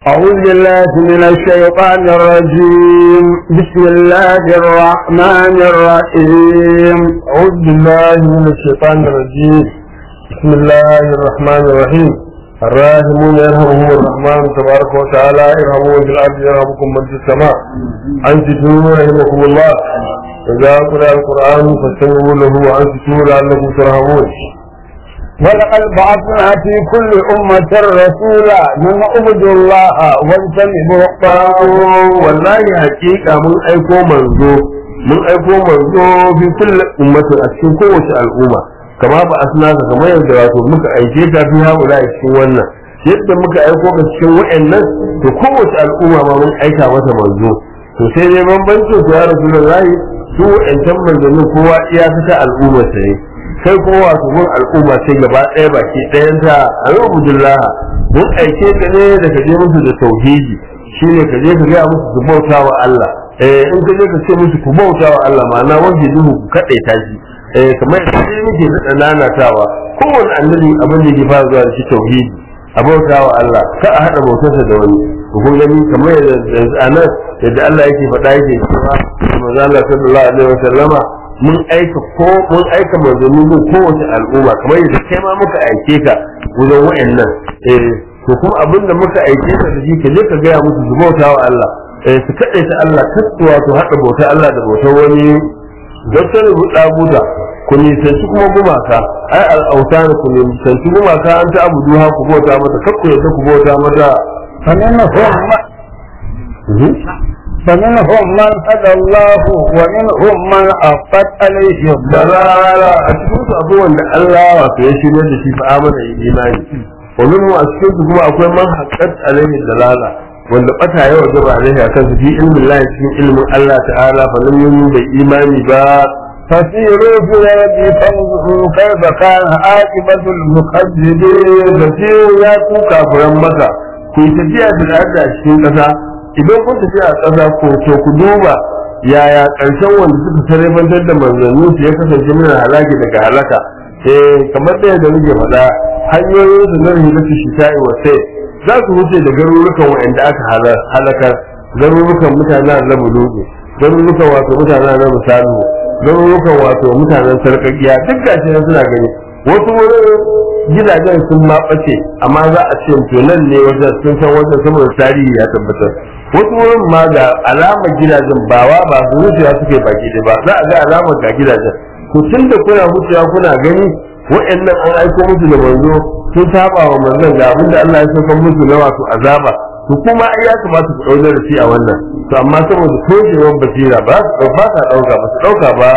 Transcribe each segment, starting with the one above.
أعوذ بالله من الشيطان الرجيم بسم الله الرحمن الرحيم أعوذ بالله من الشيطان الرجيم بسم الله الرحمن الرحيم الراحمون يرحمهم الرحمن تبارك وتعالى ارحموا في الأرض يرحمكم من في السماء أنتم رحمكم الله إذا قرأ القرآن فاستمعوا له وأنتم لعلكم ترحمون ولقد بعثنا في كل أمة رسولا من اعبدوا الله واجتنبوا الطاغوت wallahi hakika mun aiko manzo mun aiko manzo fi kulli ummatin a cikin kowace al'umma kama ba asnaka kamar yadda wato muka aike ka fi haula a cikin wannan yadda muka aiko ka cikin wa'annan to kowace al'umma ma mun aika mata manzo to sai dai bambancin su ya rasulullahi su wa'ancan manzannin kowa iya ta al'umma sai kai kuma wato mun al'umma ce gaba ɗaya baki ɗayan ta alhamdulillah mun aike ka ne da ka je musu da tauhidi shine ka je ka ga musu su bauta wa Allah eh in ka je ka ce musu ku bauta wa Allah ma'ana wanda duhu ku kaɗai ta shi eh kamar yadda sai muke da nanatawa kowanne annabi abin da yake fara zuwa da shi tauhidi a bauta wa Allah ka a haɗa bautarsa da wani ku kun gani kamar yadda anan yadda Allah yake faɗa yake cewa manzo Allah sallallahu alaihi wasallama mun aika ko mun aika manzanni mun kowace al'umma kamar yadda kai ma muka aike ka wajen wa'annan eh to kuma abin da muka aike ka da shi ka je ka gaya musu su bauta wa Allah eh su kaɗai ta Allah kasuwa to haɗa bauta Allah da bautar wani doktor buɗa buda ku nisanci kuma gumaka ai al'autan ku nisanci gumaka an ta abu duha ku bauta mata kakku yadda ku bauta mata فمنهم من هدى الله ومنهم من أفت عليه dalala a cikin su abubuwan da Allah wato ya shirya da shi fa amana imani wa minhu a cikin su kuma akwai man haqqat alaihi dalala wanda bata yawa gaba alaihi akan su fi ilmin Allah cikin ilmin Allah ta'ala fa lam yu'min bai imani ba فسيروا في الأرض فانظروا كيف كان عاقبة المكذبين fasiru ya ku kafiran maka ku yi tafiya da arda a cikin ƙasa idan kun tafiya a ƙasa ko to ku duba yaya ƙarshen wanda suka sarrafantar da manzannin su ya kasance mana halaki daga halaka eh kamar da yadda muke faɗa hanyoyin su na rahilatu shita'i wa sai za su wuce da garurukan waɗanda aka halakar garurukan mutanen na bulugu garurukan wato mutanen na misalu garurukan wato mutanen sarƙaƙiya duk gashi nan suna gani wasu wurin gidajen sun ma ɓace amma za a ce to nan ne wajen sun san wajen saboda tarihi ya tabbatar wasu wurin ma ga alamar gidajen ba wa ba su wucewa suke baki da ba za a ga alamar ga gidajen to tun da kuna wucewa kuna gani wa'annan an aiko musu da manzo sun saba wa manzon ga abin da Allah ya sauka musu na wato azaba to kuma ai ya kamata ku ɗaukar da shi a wannan to amma saboda toshewar basira ba su ba sa ɗauka ba su ɗauka ba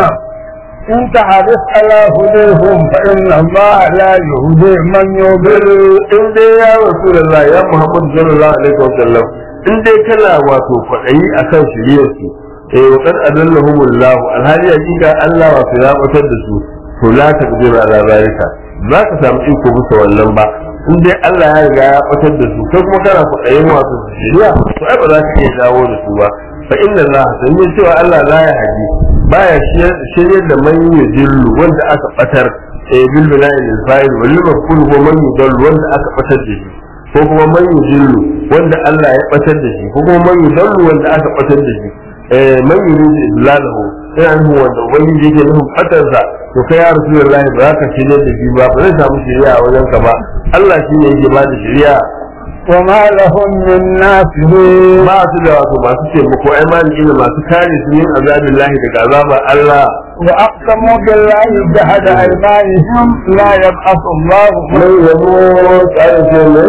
إن تحرص على هديهم فإن الله لا يهدي من يضل in dai ya rasulullah ya muhammad sallallahu alaihi wasallam in dai kana wato kwaɗayi akan shiriyar su eh wa qad adallahumullahu alhali hakika Allah wato ya batar da su to la taqdir ala zalika za ka samu iko bisa wannan ba in dai Allah ya riga ya batar da su kai kuma kana kwaɗayin wato su shiriya to ai ba za ka iya dawo da su ba fa inna Allah sai cewa Allah la ya haji baya shiryar da man yujillu wanda aka batar eh bil bina'i lil fa'il wal maf'ul ko man yudallu wanda aka batar da shi ko kuma man yudillu wanda Allah ya batar da shi ko kuma man yudallu wanda aka batar da shi eh man yuridu idlalahu sai an hu wanda ubangiji yake nufin batar sa to kai ya rasulullahi ba za ka shirya da shi ba ba zai samu shiriya a wajen ka ba Allah shine yake ba da shiriya وما لهم من ناصرين ba su da wato masu taimako ai maliki da masu kare su yin azabin lahi daga azabar Allah وأقسموا بالله جهد أيمانهم لا يبعث الله mai yabo tsarin ce ne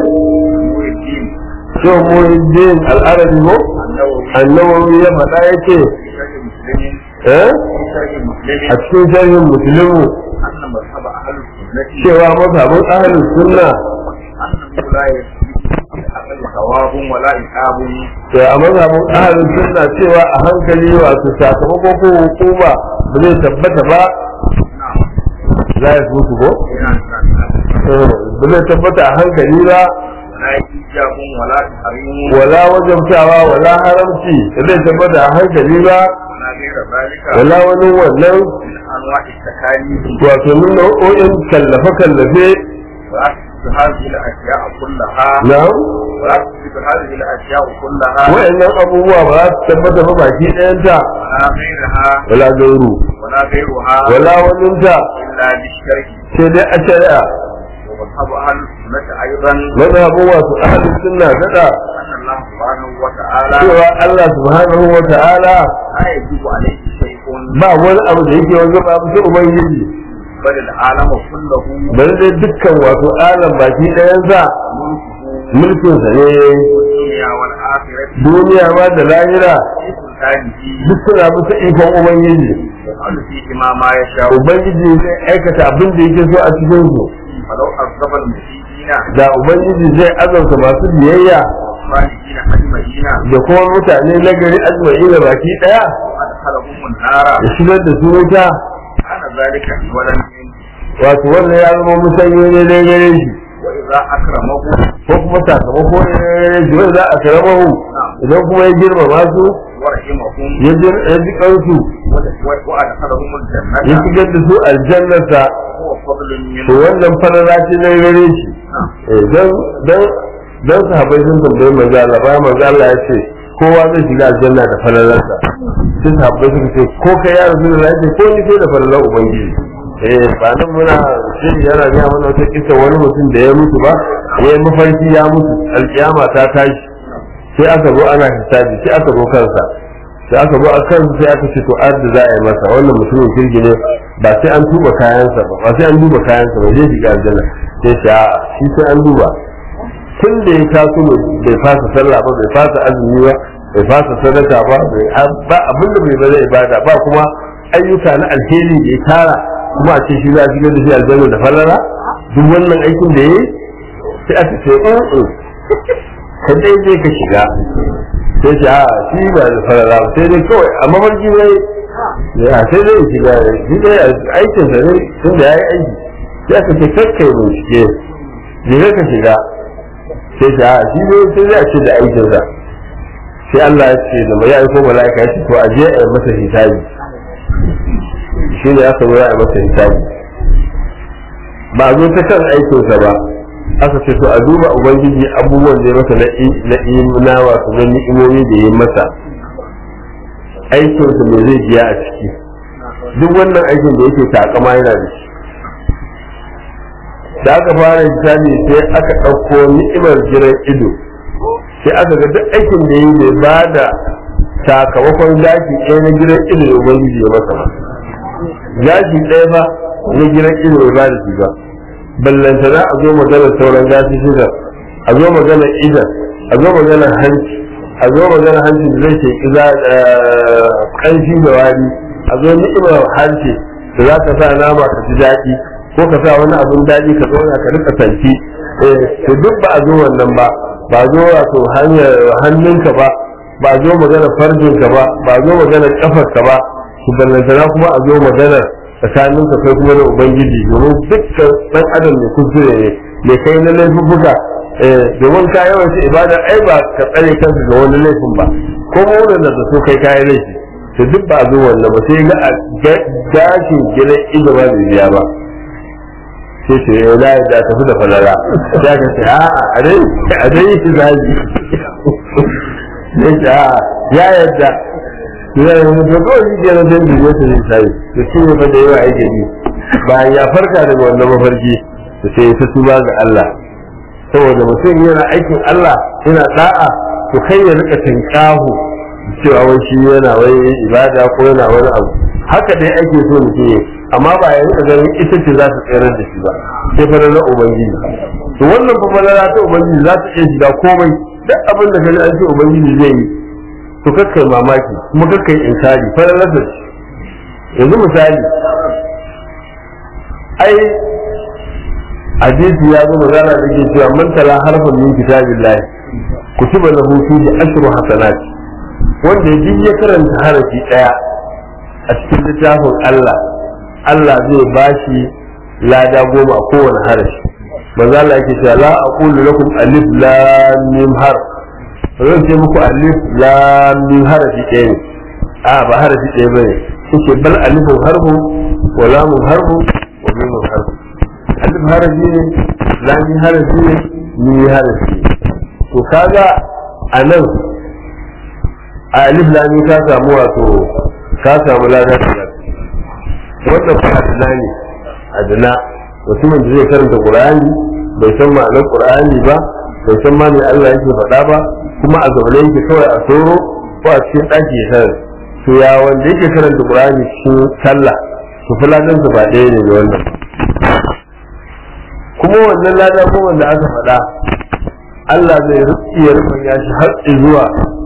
shi muhiddin al'arabi ko annawawi ya faɗa ya ce eh a cikin sharhin musulmi cewa mazhabin ahalin sunna da a mazhabin ahalin sunna cewa a hankali wato sakamakon ko hukuma ba zai tabbata ba za ya mutu ko ba zai tabbata a hankali ba wala wajabtawa wala haramci da zai tabbata a hankali ba wala wani wannan wato min nau'o'in kallafe-kallafe هذه الأشياء كلها na'am ولا تثبت هذه الاشياء كلها wa'annan abubuwa ba za su tabbata ba baki ɗayanta ولا غيرها wala gauru ولا غيرها wala waninta الا بالشرك sai dai a shari'a ومذهب اهل السنه ايضا mazhabin wasu ahalin sunna daɗa ان الله سبحانه وتعالى cewa Allah subhanahu wa ta'ala لا يجب عليه شيء ba wani abu da yake wanzu ba sai ubangiji بل العالم كله bari dai dukkan wato alam baki ɗayansa ملكه mulkinsa ne الدنيا والاخره duniya ma da lahira في سلطانه duk suna bisa ikon ubangiji يفعل فيهما ما يشاء ubangiji zai aikata abin da yake so a cikin su فلو عذب المسيئين da ubangiji zai azauta masu biyayya والصالحين اجمعين da kuma mutane na gari azmai da baki daya وادخلهم النار ya shigar da su wuta كان ذلك اولا منه wato wannan ya zama musanyo ne na gare shi واذا اكرمه ko kuma sakamako ne na gare shi wanda za a karamahu idan kuma ya girmama su ورحمهم ya jir- ya ji kansu وادخلهم ya الجنه shigar da su aljannarsa هو فضل to منه wannan farara ce na gare shi Eh, dan dan dan sahabbai sun tambayi manzo Allah ba manzo Allah ya ce kowa zai shiga aljanna da falalarsa sai sahabbai suka ce ko kai ya rasu da ce ko ni sai da falalar ubangiji eh ba nan muna shiri yana ga mana wata kisa wani mutum da ya mutu ba ya yi mafarki ya mutu alkiyama ta tashi sai aka zo ana hisabi sai aka zo kansa sai aka zo a kan sai aka ce to adda za a yi masa wannan mutumin kirgi ne ba sai an duba kayansa ba ba sai an duba kayansa ba zai shiga aljanna sai ce a shi sai an duba tun da ya taso bai fasa sallah ba bai fasa azumi ba bai fasa sadaka ba bai ba abin da bai ba zai ibada ba kuma ayyuka na alheri da ya tara kuma a ce shi za a shigar da shi aljanna da falala duk wannan aikin da ya yi sai aka ce in ka dai je ka shiga sai ce a shi ba da falala ba sai dai kawai a mafarki ne ya sai dai shiga shi dai aikin sa ne tun da ya yi aiki sai aka ce kakkai bincike je ka shiga sai ta shi ne sai zai ce da aikin sa sai Allah ya ce da mai aiko mala'ika ya ce to a je a yi masa hisabi shi ne aka zo a yi masa hisabi ba a zo ta kan aikin sa ba aka ce to a duba ubangiji abubuwan da ya masa na na wato na ni'imomi da ya yi masa aikin sa me zai biya a ciki duk wannan aikin da yake takama yana da shi da aka fara hisabi sai aka ɗauko ni'imar jiran ido sai aka ga duk aikin da yi bai ba da sakamakon gashi ɗaya na jiran ido da ubangiji ya masa ba gashi ɗaya ba na jiran ido bai ba da shi ba ballanta za a zo magana sauran gashi shiga a zo magana idan a zo magana hanci a zo magana hanci da zai ke kiza ƙanshi da wari a zo ni'imar hanci da za ka sa nama ka ji daɗi ko ka sa wani abun daɗi ka zauna ka rika santi eh to duk ba a zo wannan ba ba zo wato hanyar hannunka ba ba zo magana farjinka ba ba zo magana kafarka ba su ballantana kuma a zo magana tsakaninka kai kuma da ubangiji domin dukkan dan adam ne kuskure ne mai kai na laifuffuka eh domin ka yawanci ibada ai ba ka tsare kanka ga wani laifin ba ko mu da so kai kayan laifi to duk ba a zo wannan ba sai ga a gashin gidan ido ba bai biya ba sai ce ya la ya tafi da falala ya ka ce a a dai a dai shi zaji sai ce a ya yadda ya yi mutu kawai shi ke na dan biyu ta zai sai da shi ne fa da yawa ake bi bayan ya farka daga wannan mafarki da sai ya tuba ga Allah saboda mutum yana aikin Allah yana da'a to kai ya rika tinkahu cewa wai shi yana wai ibada ko yana wani abu haka dai ake so mutum ya amma ba ya rika ganin ita ce za ta tsayar da shi ba sai fa na ubangiji to wannan fa falala ta ubangiji za ta iya shiga komai duk abin da kaji an ce ubangiji zai yi to kakkai mamaki kuma kakkai inkari falalar da shi yanzu misali ai hadisi ya zo magana da ke cewa man tala harfan min kitabillahi kutiba lahu fihi ashru hasanat wanda duk ya karanta harafi daya a cikin littafin Allah Allah zai bashi lada goma a kowane harafi manzo Allah yake cewa la aqulu lakum alif lam mim har zan ce muku alif lam mim harafi ɗaya ne a ba harafi ɗaya bane kuke bal alifun harfu wa lamun harfu wa mimun harfu alif harafi ne lam harafi ne mim harafi ne to kaga a nan a alif lami ka samu wato ka samu lada talatin wannan fa adana ne adana mutumin da zai karanta qur'ani bai san ma'anar qur'ani ba bai san ma me Allah yake faɗa ba kuma a zaune yake kawai a soro ko a cikin ɗaki ya sanar to ya wanda yake karanta qur'ani cikin sallah to fa ladan ba ɗaya ne da wannan kuma wannan lada ko wanda aka faɗa Allah zai iya rufin ya shi har zuwa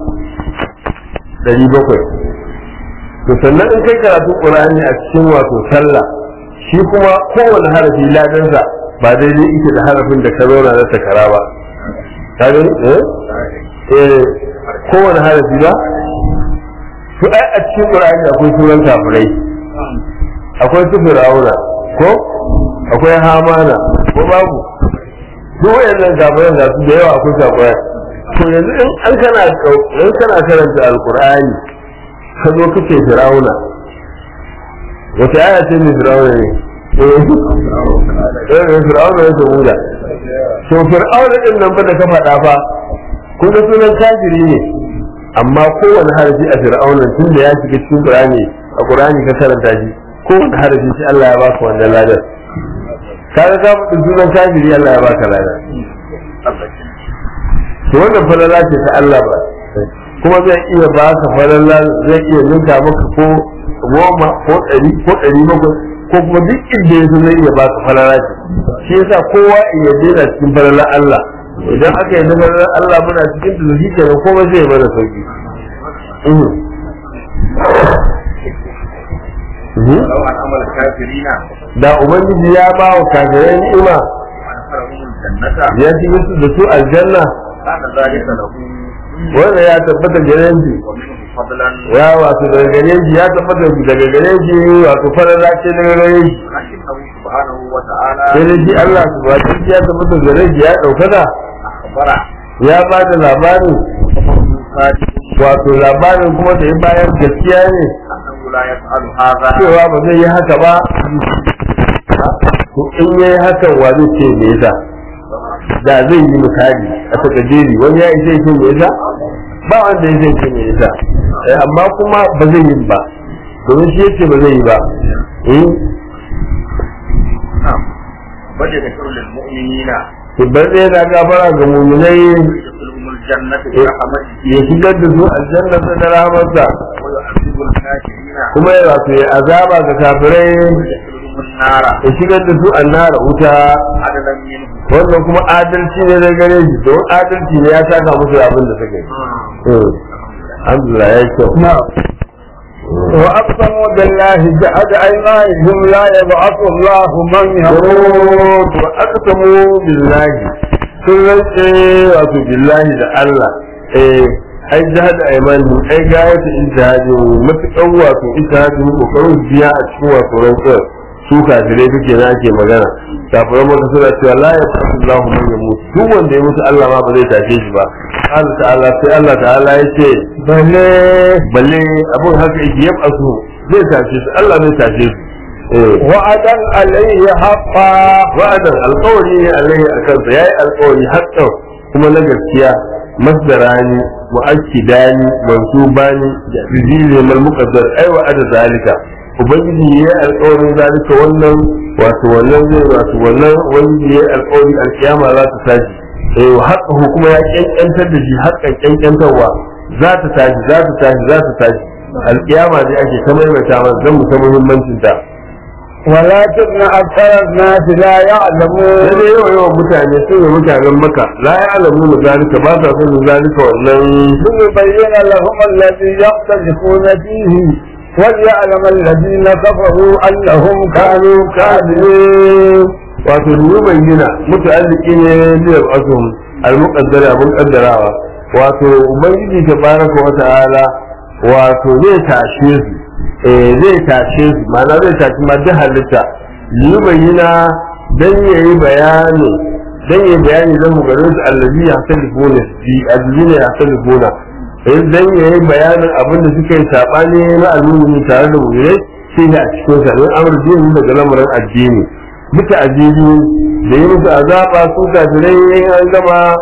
ɗari bakwai to sannan in kai karatun qur'ani a cikin wato sallah shi kuma kowane harafi ladansa ba daidai ike da harafin da ka zauna na takara ba ka gani eh eh kowane harafi ba to ai a cikin qur'ani akwai suran kafirai akwai su fir'auna ko akwai hamana ko babu duk wayannan kafiran da su da yawa akwai kafirai to yanzu in an kana in kana karanta alqur'ani ka zo kace fir'auna wata aya ce ne fir'auna ne eh fir'auna ne ta muda to fir'auna din nan ba da ka faɗa fa kun ga sunan kafiri ne amma kowane harafi a fir'auna tun da ya shiga cikin qur'ani a qur'ani ka karanta shi kowane harafi shi Allah ya baka wannan ladar kaga ka faɗi sunan kafiri Allah ya baka ladar to wannan falala ce ta Allah ba kuma zai iya ba ka falala zai iya ninka maka ko goma ko ɗari ko ɗari bakwai ko kuma duk inda ya zai iya ba ka falala ce shi yasa kowa iya daina cikin falalar Allah idan aka yi falalar Allah muna cikin da shi kenan kuma zai mana sauki ولو أنعم الكافرين da ubangiji ya ba wa kafirai ni'ima وأدخلهم الجنة ya shigar su da su aljanna كان ذلك له wanda ya tabbata gare shi ومنه فضلا ya wato daga gare shi ya tabbata daga gare shi wato falala ce daga gare shi لكنه سبحانه وتعالى sai dai shi Allah subhanahu ya tabbata gare shi ya ɗaukaka أخبر ya ba da labarin wato labarin kuma da ya bayar gaskiya ne أنه لا يفعل هذا cewa ba zai yi haka ba to in ya yi hakan wa zai ce me yasa da zai yi misali a takajeri wani ya zai ce me yasa ba wanda ya zai ce me yasa Eh, amma kuma ba zai yi ba domin shi yace ba zai yi ba eh نعم بل يذكر للمؤمنين to bar zai na gafara ga mu'minai ويدخلهم الجنة برحمته ya shigar da su aljanna da rahmarsa ويعذب الكافرين kuma ya wato ya azaba ga kafirai ويدخلهم النار ya shigar da su annara wuta عدلا منه wannan kuma adalci ne da gare shi don adalci ne ya saka musu abin da suka yi Eh, alhamdulillah ya yi kyau نعم وأقسموا بالله جهد أيمانهم لا يبعث الله من يموت to aka samu billahi sun rantse wato billahi da Allah eh ai jihad aymanu ai gayatu ijtihadi matukan wato ijtihadi kokarin biya a cikin wato rantsuwar su kafirai suke na ake magana kafirai maka suna cewa la ya fasu Allahu man yamut duk wanda ya mutu Allah ma ba zai tashe shi ba Allah ta'ala sai Allah ta'ala ya ce بل balle abun haka yake yabasu zai tashe su Allah zai tashe su eh وعدا عليه حقا wa'adan alƙawari ne alaihi a kansa yayi alƙawari haƙƙan kuma na gaskiya masdarani mu'akkidani mansubani bizili mal muqaddar ai wa'ada zalika ubangiji yayi alƙawarin zalika wannan wato wannan zai wato wannan ubangiji yayi alƙawari alkiyama za ta tashi eh wa haqqahu kuma ya kyankyantar da shi haƙƙan kyankyantarwa za ta tashi za ta tashi za ta tashi alkiyama dai ake ta maimaita mana zan mu ta muhimmancin ta ولكن أكثر الناس لا يعلمون sai yawa yawan mutane sun yi mutanen maka la ya alamu mu zalika ba sa son zalika wannan ليبين لهم الذي يختلفون فيه وليعلم الذين كفروا أنهم كانوا كاذبين wato dubu bayyana muta'alliki ne liyar asum al-muqaddara abun kaddarawa wato ubangiji tabaraka wa ta'ala wato zai tashe su eh zai tashe su ma'ana zai tashi ma duk halitta dubu bayyana dan yayi bayani dan yayi bayani dan garin su allazi ya talifuna bi allazina ya talifuna eh dan yayi bayanin abin da suka yi sabani na al'ummi tare da mu'minai sai ne a cikin sa ne amr dini daga lamarin addini muka ajiyu da yi musu azaba su kafirai an gama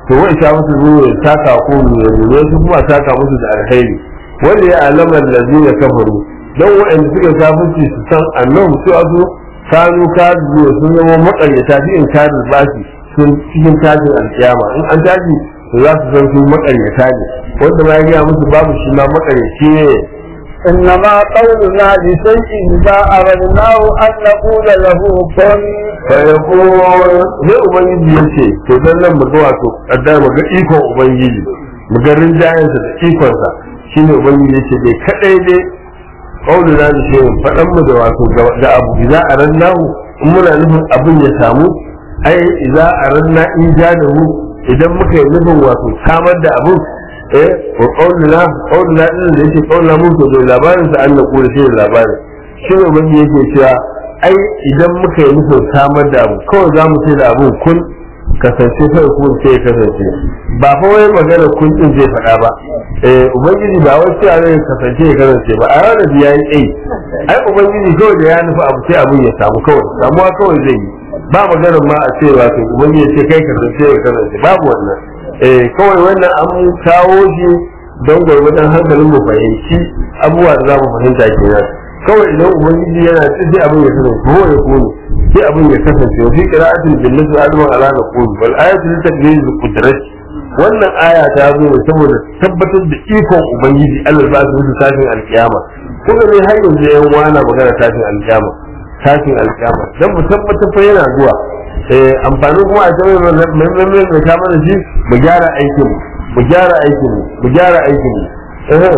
to wai ta musu zuwa ya saka ko mu ne su kuma saka musu da alheri wanda ya alama lazina kafaru dan wa'anda suka kafirci su san annabi su azu kanu kadu sun zama makaryata fi in kadu basi sun cikin tajin alkiyama in an taji to za su san su makaryata ne wanda ma ya gaya musu babu shi ma makaryaci ne إنما قولنا لشيء إذا أردناه أن نقول له كن fayako sai ubangiji ya ce to dan nan mu ga wato kaddar mu ga ikon ubangiji mu ga rinjayensa da ikonsa shine ubangiji ya ce dai kadai dai qauluna da shi fadan mu da wato da abu idza arannahu in muna nufin abin ya samu ai idza aranna in jadahu idan muka yi nufin wato samar da abin eh wa qauluna qauluna din da yake qauluna mu to da labarin sa Allah ko shi labarin shi ne ubangiji yake cewa ai idan muka yi nufin samar da abu kawai za mu ce da abun kun kasance kai kun sai ya kasance ba fa wai magana kun din zai faɗa ba eh ubangiji ba wai cewa zai kasance ya kasance ba a ranar da yayi ai ai ubangiji kawai da ya nufi abu sai abun ya samu kawai samuwa kawai zai yi ba magana ma a ce wato ubangiji ya ce kai kasance ya kasance babu wannan eh kawai wannan an kawo shi don gwargwadon hankalin mu fahimci abubuwa da za mu fahimta kenan kawai idan ubangiji yana ci sai abin ya kasance ko ya kone sai abin ya kasance wa fi qira'atin bil nasu adama ala naqul wal ayatu li takdir bi qudrat wannan aya ta zo ne saboda tabbatar da ikon ubangiji Allah ba su tashin alkiyama kuma ne har yanzu yan wana magana tashin alkiyama tashin alkiyama dan mu tabbatar fa yana zuwa eh amfani kuma a tabbata mai mai mai mai ta mana shi mu gyara aikin mu gyara aikin mu mu gyara aikin mu eh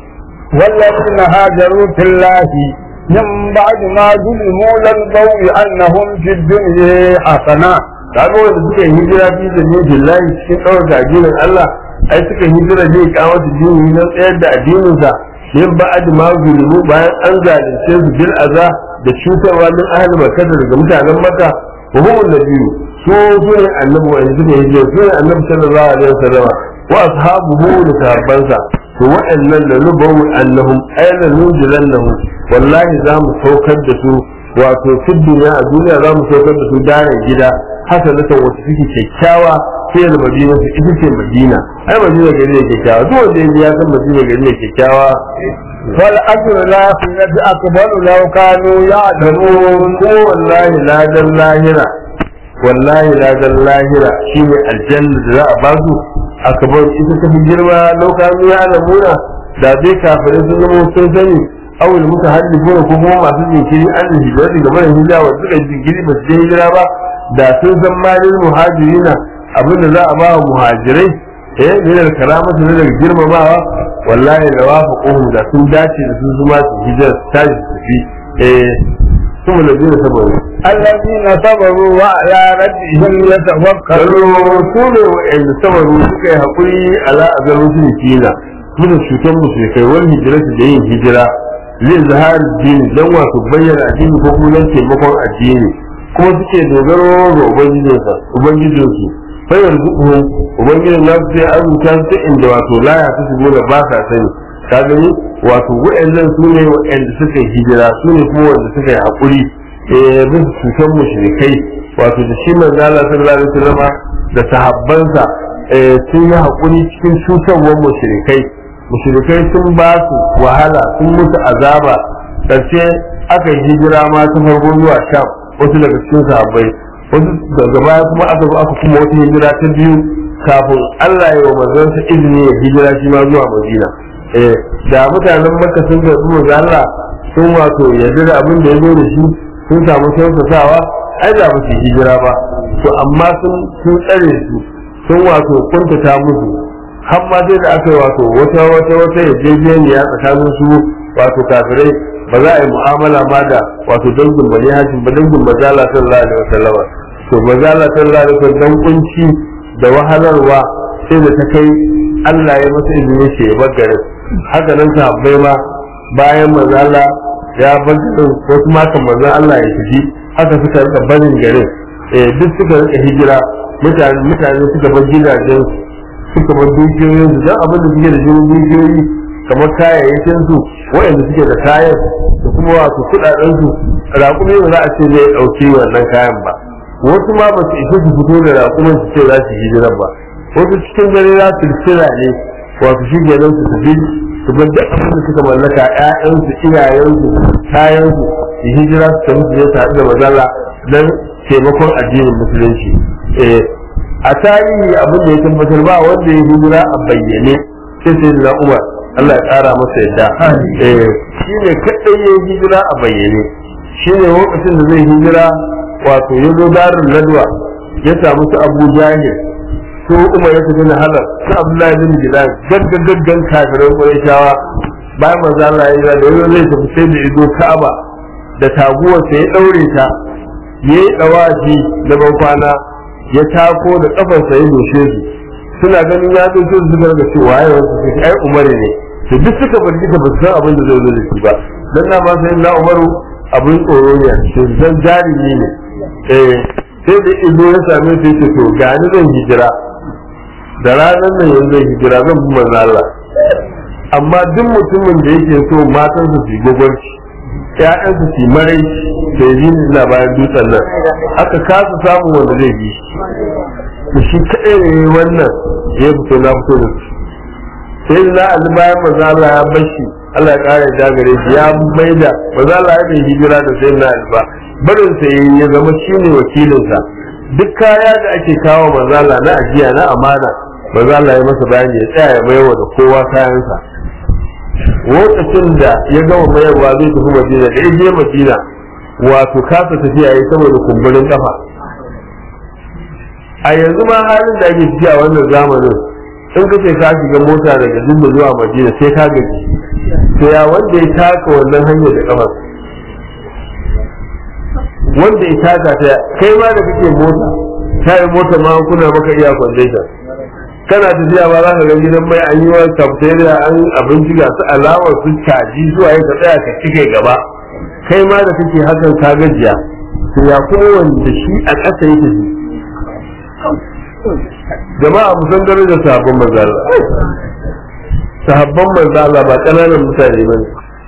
والذين هاجروا في الله من بعد ما ظلموا لنبوء أنهم في الدنيا حسنة kaga wanda suka yi hijira fi da ne billahi cikin ɗaukar addinin Allah ai suka yi hijira ne kawo su dini don tsayar da addinin sa min ba'ad ma zulmu bayan an zalunce su bil aza da cutarwa min ahli makka daga mutanen makka wa hum nabiyyu su su ne annabi wanda suka yi hijira su ne annabi sallallahu alaihi wasallam wa ashabuhu da sahabbansa to waɗannan da nubawu annahum ayna nunzilannahum wallahi za mu saukar da su wato fi duniya a duniya za mu saukar da su daren gida hasanatan wata suke kyakkyawa sai da madina su ita ce madina ai madina gari ne kyakkyawa duk wanda ya san madina gari ne kyakkyawa والأجر الآخرة أكبر لو كانوا يعلمون ko wallahi ladan lahira wallahi ladan lahira shine aljanna da za a ba su akabar ita ta fi girma lokacin ya alamuna da dai kafirai sun zama sun sani awul muka haddi ko ko kuma masu jinkiri an da hijira daga mara hijira wa suka jinkiri ba su je hijira ba da sun san malin muhajirina abinda za a ba wa muhajirai eh ne da karamatu ne daga girmamawa wallahi da wafaquhum da sun dace da sun zuma su hijira su tashi su fi eh kuma da jira saboda الذين صبروا وعلى ربهم يتوكلون kallo su ne wa'anda sabaru suka yi haƙuri ala a garin su ne kina suna cutar musulkai wani hijiratu da yin hijira zai zahar dini don wasu bayyana addini ko kuma don taimakon addini kuma suke dogaro ga ubangijinsa ubangijinsu fayar zuɓu ubangijin nasu sai azurta su ta inda wato laya ta shigo da ba sa sani ka gani wato wa'annan su ne wa'anda suka yi hijira su ne kuma wanda suka yi haƙuri eh bisa cutar mushrikai wato da shi manzo Allah sallallahu alaihi wasallam da sahabbansa eh sun yi hakuri cikin cutarwar mushrikai mushrikai sun ba su wahala sun musu azaba karshe aka yi hijira ma ta farko zuwa sham wasu daga cikin sahabbai wasu daga baya kuma aka zo aka kuma wata hijira ta biyu kafin Allah ya wa manzansa izini ya hijira shi ma zuwa Madina eh da mutanen Makka sun ga manzo Allah sun wato yarda da abin da ya zo da shi sun samu kyautatawa ai da ba su hijira ba to amma sun sun tsare su sun wato kuntata musu har ma sai da aka yi wato wata wata wata yarjejeniya tsakanin su wato kafirai ba za a yi mu'amala ma da wato dangin bani hashim ba dangin mazala sallallahu alaihi wasallam to mazala sallallahu alaihi wasallam dan kunci da wahalarwa sai da ta kai Allah ya masa izini ce ya bar garin haka nan sahabbai ma bayan mazala ya bar garin wasu makan manzon Allah ya tafi haka suka rika barin garin eh duk suka rika hijira mutane mutane suka bar gidajen suka bar dukiyoyin su dan abin da suke da jinin dukiyoyi kamar kayayyakin su waɗanda suke da kayan da kuma wasu kuɗaɗen su raƙumi ba za a ce zai ɗauki wannan kayan ba wasu ma ba su isa su fito da raƙumin su ce za su hijira ba wasu cikin dare za su tsira ne wato shi ke nan su tafi su bar duk abin da suka mallaka ƴaƴansu iyayensu kayansu su hijira su tafi su je su haɗu da mazala don taimakon addinin musulunci eh a tarihi abin da ya tabbatar ba wanda ya hijira a bayyane sai sai da Umar Allah ya ƙara masa yadda eh shi ne kaɗai ya hijira a bayyane shi ne lokacin da zai hijira wato ya zo darin ladwa ya samu su Abu Jahil su Umar ya tafi na halar su Abdullahi bin Bilal gaggagaggan kafiran Qurayshawa bayan manzo Allah ya yi da yau zai tafi sai da izo Ka'aba da taguwar sai ya daure ta yayi dawaji da ban kwana ya tako da kafarsa ya doshe su suna ganin ya zo su zubar da cewa ya wasu su ai Umar ne to duk suka bar duka ba su san abin da zai zo da shi ba dan na ba sai na Umaru abin tsoro ne to zan jarumi ne eh sai da izo ya same su yace to ga ni zan hijira da ranar nan yanzu zan hijira zan bi manzo Allah amma duk mutumin da yake so matan su su gogorci ƴaƴan su su marai da yi na bayan dutsen nan aka kasa samun wanda zai bi to shi kaɗai ne wannan ya fito na fito da su sai na ali bayan manzo Allah ya bashi Allah ya kare da gare shi ya maida manzo Allah ya bai hijira da sai na ali ba barin sa ya zama shine wakilin sa duk kaya da ake kawo manzo Allah na ajiya na amana manzo Allah ya masa bayani ya tsaya ya mayar da kowa kayansa lokacin da ya gama mayarwa zai tafi Madina da ya je Madina wato kasa tafiya yayi saboda kumburin kafa a yanzu ma halin da ake ciki a wannan zamanin in ka ce ka shiga mota daga Jumma zuwa Madina sai ka gaji to ya wanda ya taka wannan hanyar da kafar wanda ya taka ta kai ma da kake mota kai mota ma kuna maka iya kwandaita kana tafiya ba za ka ga gidan mai an yi wa cafeteria an abinci ga su alawar su caji zuwa yin ka tsaya ka cike gaba kai ma da kake hakan ka gajiya to ya kuma wanda shi a ƙasa yake shi jama'a mu san darajar sahabban manzala sahabban manzala ba ƙananan mutane ba ne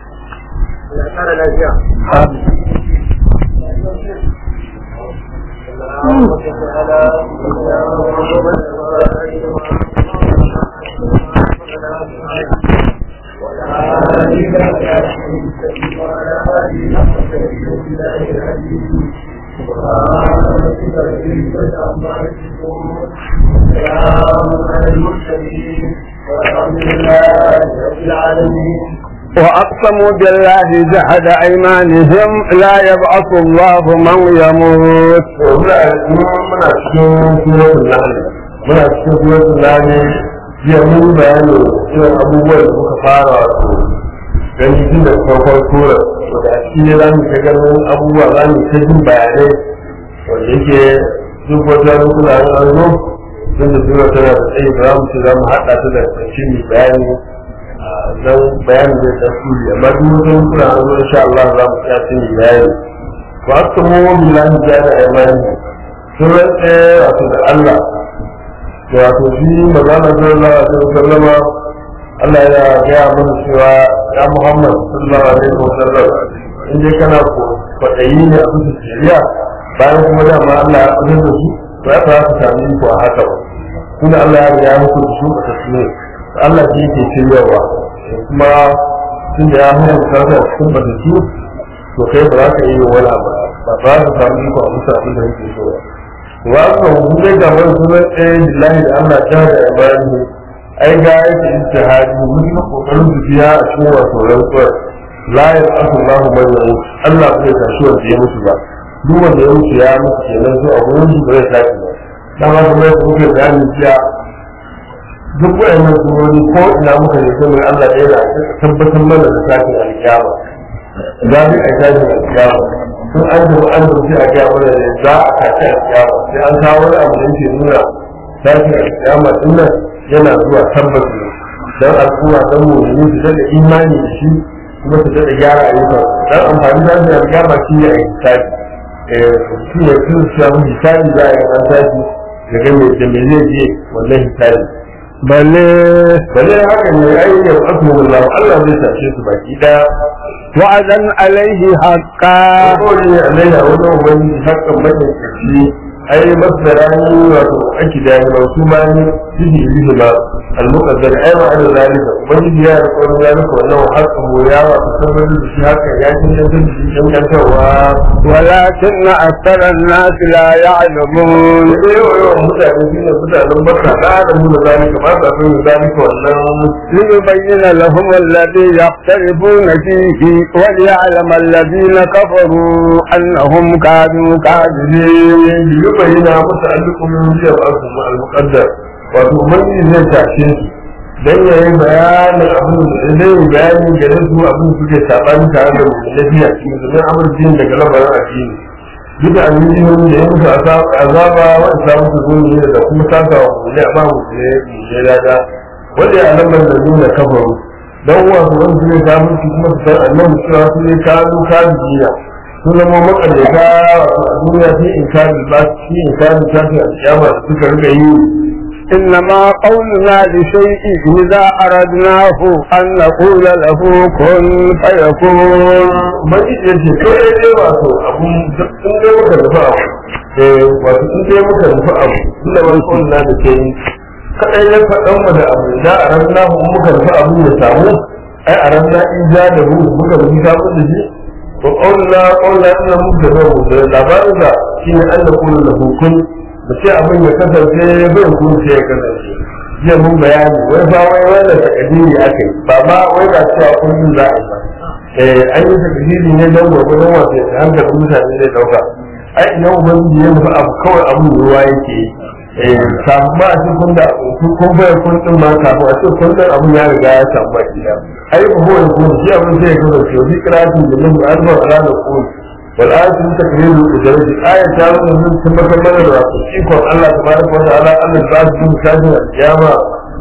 وأقسموا بالله جهد أيمانهم لا يبعث الله من يموت muna cikin suratul nahl muna cikin suratul nahl jiya mun bayani irin abubuwan da muka fara wato gani tun da farkon sura wanda a cikin ne za mu ta ganin abubuwa za mu ta jin bayanai wanda yake duk wata rukuna na arzo tun da sura tana da tsayi ba za mu ce za mu haɗa ta da ƙarshen mai bayani dan bayanin zai tasiri amma duk wata rukuna na arzo insha Allah za mu tsaya sun yi bayani wa aqsamu billahi jada aymani sun rantse wato da Allah wato shi magana sallallahu alaihi wasallam Allah ya gaya mana cewa ya Muhammad sallallahu alaihi wasallam in dai kana kwaɗayi ne a bisa shari'a bayan kuma dama Allah ya fitar da su ba ya fara su sami ku a haka ba kuma Allah ya riga ya muku da su a tasiri Allah shi yake shiryawa kuma tun da ya hana ka ta cikin batatu to kai ba za ka yi wani abu ba ba za ka sami ku a bisa abin da yake so ba wa aka hukunce ga wani sunan ɗaya billahi da Allah ta da ibadi ai ga yake ijtihadi mun yi kokarin tafiya a cikin wato rantsuwar la ya asu Allahu man yamut Allah ba zai tashi wanda ya mutu ba duk wanda ya mutu ya mutu kenan so a gurin shi ba zai tashi ba dan haka mai kuke bayani jiya duk wayannan surori ko ina muka ne sai mai Allah ɗaya da tabbatar mana da tashin alkiyama za mu yi tashin alkiyama sun an tafi an tafi a gaya mana ne za a tashi alkiyama sai an kawo wani abu da yake nuna tashin alkiyama din nan yana zuwa tabbas ne dan al'umma dan mu'mini su daɗa imani da shi kuma su daɗa gyara ayyukan dan amfani da tashin alkiyama shi ne a yi tashi shi ne sun samu hisabi za a yi an tashi daga mai da mai zai je wannan hisabi balle bale haka ne ai ya asu Allah Allah zai tashe su baki daya wa'adan alaihi haqqa ko ne Allah ya wani wani hakan mai kashi ai masdarani wato ake da ya wasu ma ni sidi bihi ba al-muqaddar ai ma da zalika ubangiji ya riko zalika wannan haka mu ya wa sabar da shi haka ya ci da shi dan yantawa ولكن أكثر الناس لا يعلمون sai yau yau mutane shi ne mutanen barka da da mu da zalika ba sa son zalika wannan ليبين لهم الذي يختلفون فيه وليعلم الذين كفروا أنهم كانوا كاذبين yubayyana musu alƙumin biyar asu al-muqaddar wato ubangiji zai tashe su dan yayi bayanin abin da zai yi bayani gare su abin da suke sabani tare da mu lafiya cikin zaman amurjin daga lamarin addini duk da annabi da ya musu azaba wa samu su gumi da kuma saka wa mu ne ba mu ne ne lada wanda ya alamar da nuna kafaru dan wasu wanda zai samu su kuma su san annabi cewa su ne kanu kabiya sun zama makarata a duniya sai in kari ba shi in kari tafi a kiyama da suka rika yi إنما قولنا لشيء إذا أردناه أن نقول له كن فيكون maji ya ce kai dai wato abun in dai muka nufi abu eh wato in dai muka nufi abu inda wani kawai na da ke yi kaɗai ya faɗan mu da abu da a ran na muka nufi abu ya samu ai a ran na in ja da mu muka nufi samu da shi to ƙaunina ƙaunina ina muka da mu da labarin da shi ne an da kuma da hukun da ce abin ya kasance bai kuma sai ya kasance jiya mun bayani wai ba wai wanda takadiri aka yi ba ma wai ba cewa kullum za a yi ba eh an yi takadiri ne don gwagwadon wasu ya hankalin mutane zai dauka ai idan ubangiji ya nufi abu kawai abin ruwa yake yi eh kafin ma a ce kun da kun bayar kun din ma kafin a ce kun din abin ya riga ya samu baki da ai ba ko ko shi abin sai ya kasance wa bi qira'atin da min arba ala da kun wal ayatu takriru da daraja aya ta nuna mun tabbatar mana da wato ikon Allah tabaraka wa ta'ala Allah ta ji mu kaji a kiyama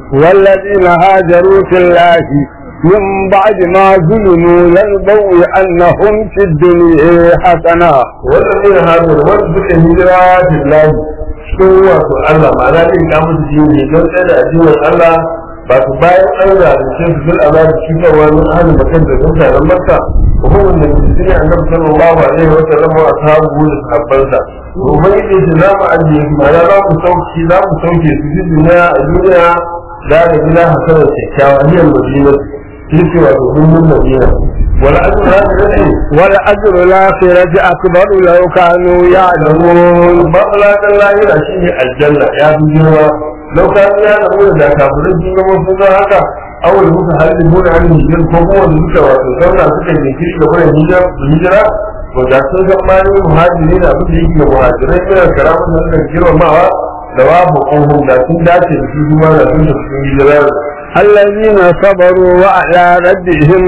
والذين هاجروا في الله من بعد ما ظلموا لنبوء أنهم في الدنيا حسنة wannan ne hajjar wanda suka hijira billahi cikin wato Allah ma'ana ne ka musu jini don tsaye da addinin Allah ba su bayan an zalunce su fil azab shi ga wani ahli bakan da mutanen Makka hukumin da mutum ne annabi sallallahu alaihi wa sallam wa ashabu da sahabbansa ubangiji ce za mu ajiye su ma'ana za mu sauki za mu sauke su fi duniya a duniya da da gida hasanar kyakkyawa hiyar madina shi ce wato dumbin madina wala ajin za su rage والأجر الآخرة أكبر لو كانوا يعلمون matsalakan lahira shi ne aljanna ya fi girma lau ka ya zama da kafirin sun zama sun zama haka awal muka halin muna an hijir ko kuma da suka wato zauna suka jinkiri da wurin hijira to da sun san ma ne muhajiri na abin da yake ga muhajirai suna karamin da suka girmamawa da babu ƙohon da sun dace da su kuma da sun tafi sun hijira الذين صبروا وعلى ربهم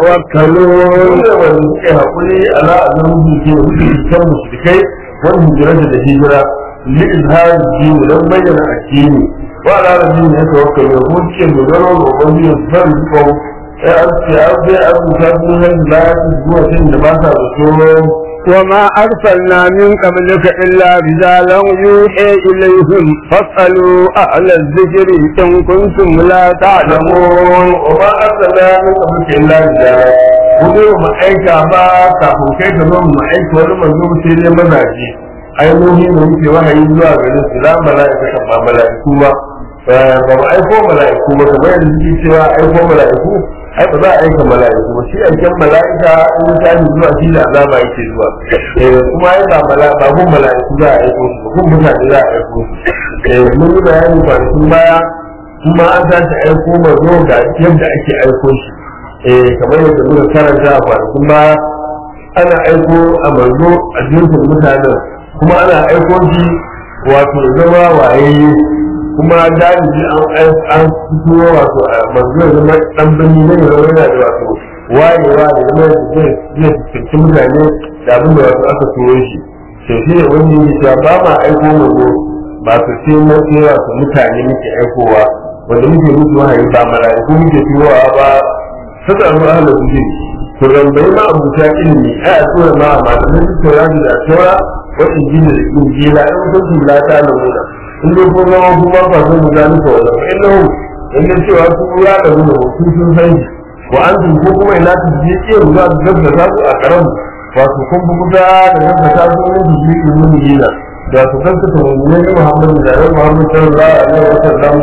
يتوكلون wanda wanda suka haƙuri ala azan ke wuce kan mushrikai wani hijira da hijira li izhar dini don bayyana addini wa ala rabbihim yatawakkalu ko ce dogaro ga ubangiji san ko sai an ce an sai an ta sun han da zuwa cin da ba sa zato وما أرسلنا من قبلك إلا رجالا يوحي إليهم فاسألوا أهل الذكر إن كنتم لا تعلمون wa ma arsala min qablika illa rijala ko dai mu aika ba kafin kai ka zo mu aika wani manzo sai dai mazaje ainihi da muke wahayi zuwa garin su la mala'ika kan ba mala'iku ba ba mu aiko mala'iku ba kamar yadda suke cewa aiko mala'iku ai ba za a aika mala'iku ba shi aiken mala'ika in ta yi zuwa shi da azaba yake zuwa eh kuma ai ba mala'ika ba gun mala'iku za a aiko su ba gun mutane za a aiko su eh mun yi bayani kwanakin baya kuma an tashi aiko manzo ga yadda ake aiko shi eh kamar yadda muka karanta a kwanakin baya ana aiko a manzo a jinsin mutanen kuma ana aiko shi wato zama waye kuma dalibi an an fito wato a manzo ya zama dan birni ne ya zama yana da wato wayewa da zama da zai zai fuskanci mutane da abin da wato aka turo shi to shi ne wanda yake cewa ba ma aiko manzo ba su ce mace wato mutane muke aikowa wanda muke musu wahayi ba mala'iku muke turowa ba saka ruwa ahla kujin to rambayi ma abuta ilimi a a tura ma malamin su tora da tora wata jini da injila in kun su la ta lamuna in dai ko zama ku ba fa sun da nufa wannan fa innahu in dai cewa su ya da mu su sun san shi wa antum ko kuma ina ta je ke ruwa da gaskata su a karam wato kun bi kuta da gaskata su ne su yi ilimi yana da su kaskata mu'minin Muhammad da Annabi Muhammad sallallahu alaihi wa sallam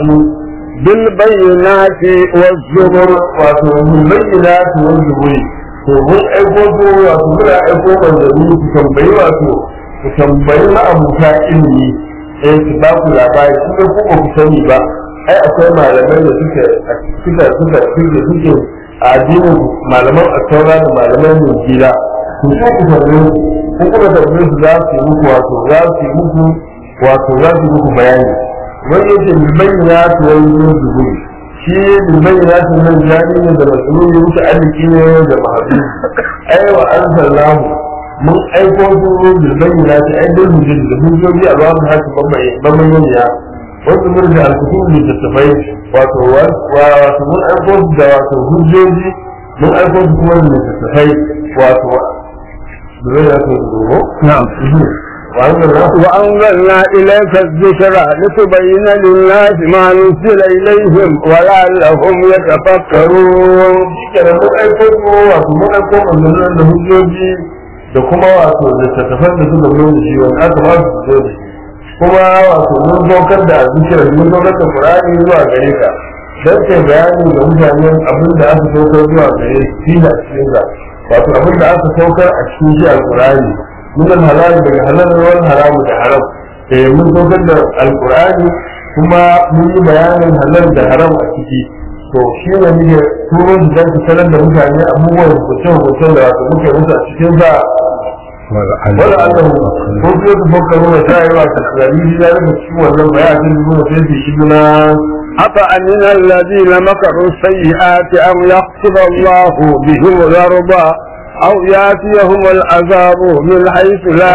بالبينات والزبر wato mun bayyana su wani zuburi to mun aiko su wato muna aiko manzanni su tambayi wato su tambayi ma'abuta ilimi eh su ba ku labari su ko ba ku sani ba ai akwai malamai da suke suka suka suke suke a addinin malaman asaura da malaman mujila su ko ku tambaye su ko kuma tambaye su za su yi muku wato za su yi muku wato za su yi muku bayani wani yake bayyana su wani zuburi shi bayyana su nan jari ne da masulun wuce aliki ne da mahaɗu ai wa an sallahu mun aiko su bil bayyana su ai dai hujjar da hujjoji a zuwa haka bambayyaniya wasu mun da alkutun da tattafai wato wato mun aiko su da wato hujjoji mun aiko su kuma da tattafai wato da zai yato da dogo نعم وأنزلنا وأنزلنا إليك الذكر لتبين للناس ما نزل إليهم ولعلهم يتفكرون kenan mun aiko ko wato mun aiko manzannin da hujjoji da kuma wato littattafan da suka zo da shi wanda aka ba su zo da shi kuma wato mun saukar da zikira mun saukar da qur'ani zuwa gare ka dan kai bayani ga mutanen abin da aka saukar zuwa gare su shi da cikin sa wato abin da aka saukar a cikin shi alqur'ani min halal daga halal wal haram da haram eh mun saukar da alqur'ani kuma mun yi bayanin halal da haram a ciki to shi ne muke turon da zai sanar da mutane abubuwan hukunce-hukuncen da wato muke musu a cikin sa wala Allah ko sai su baka nuna ta yi wato tsari shi da rufe cikin wannan bayanin da kuma sai su shi na أفأمن الذين مكروا السيئات أن يخسف الله بهم الأرض أو يأتيهم العذاب من حيث لا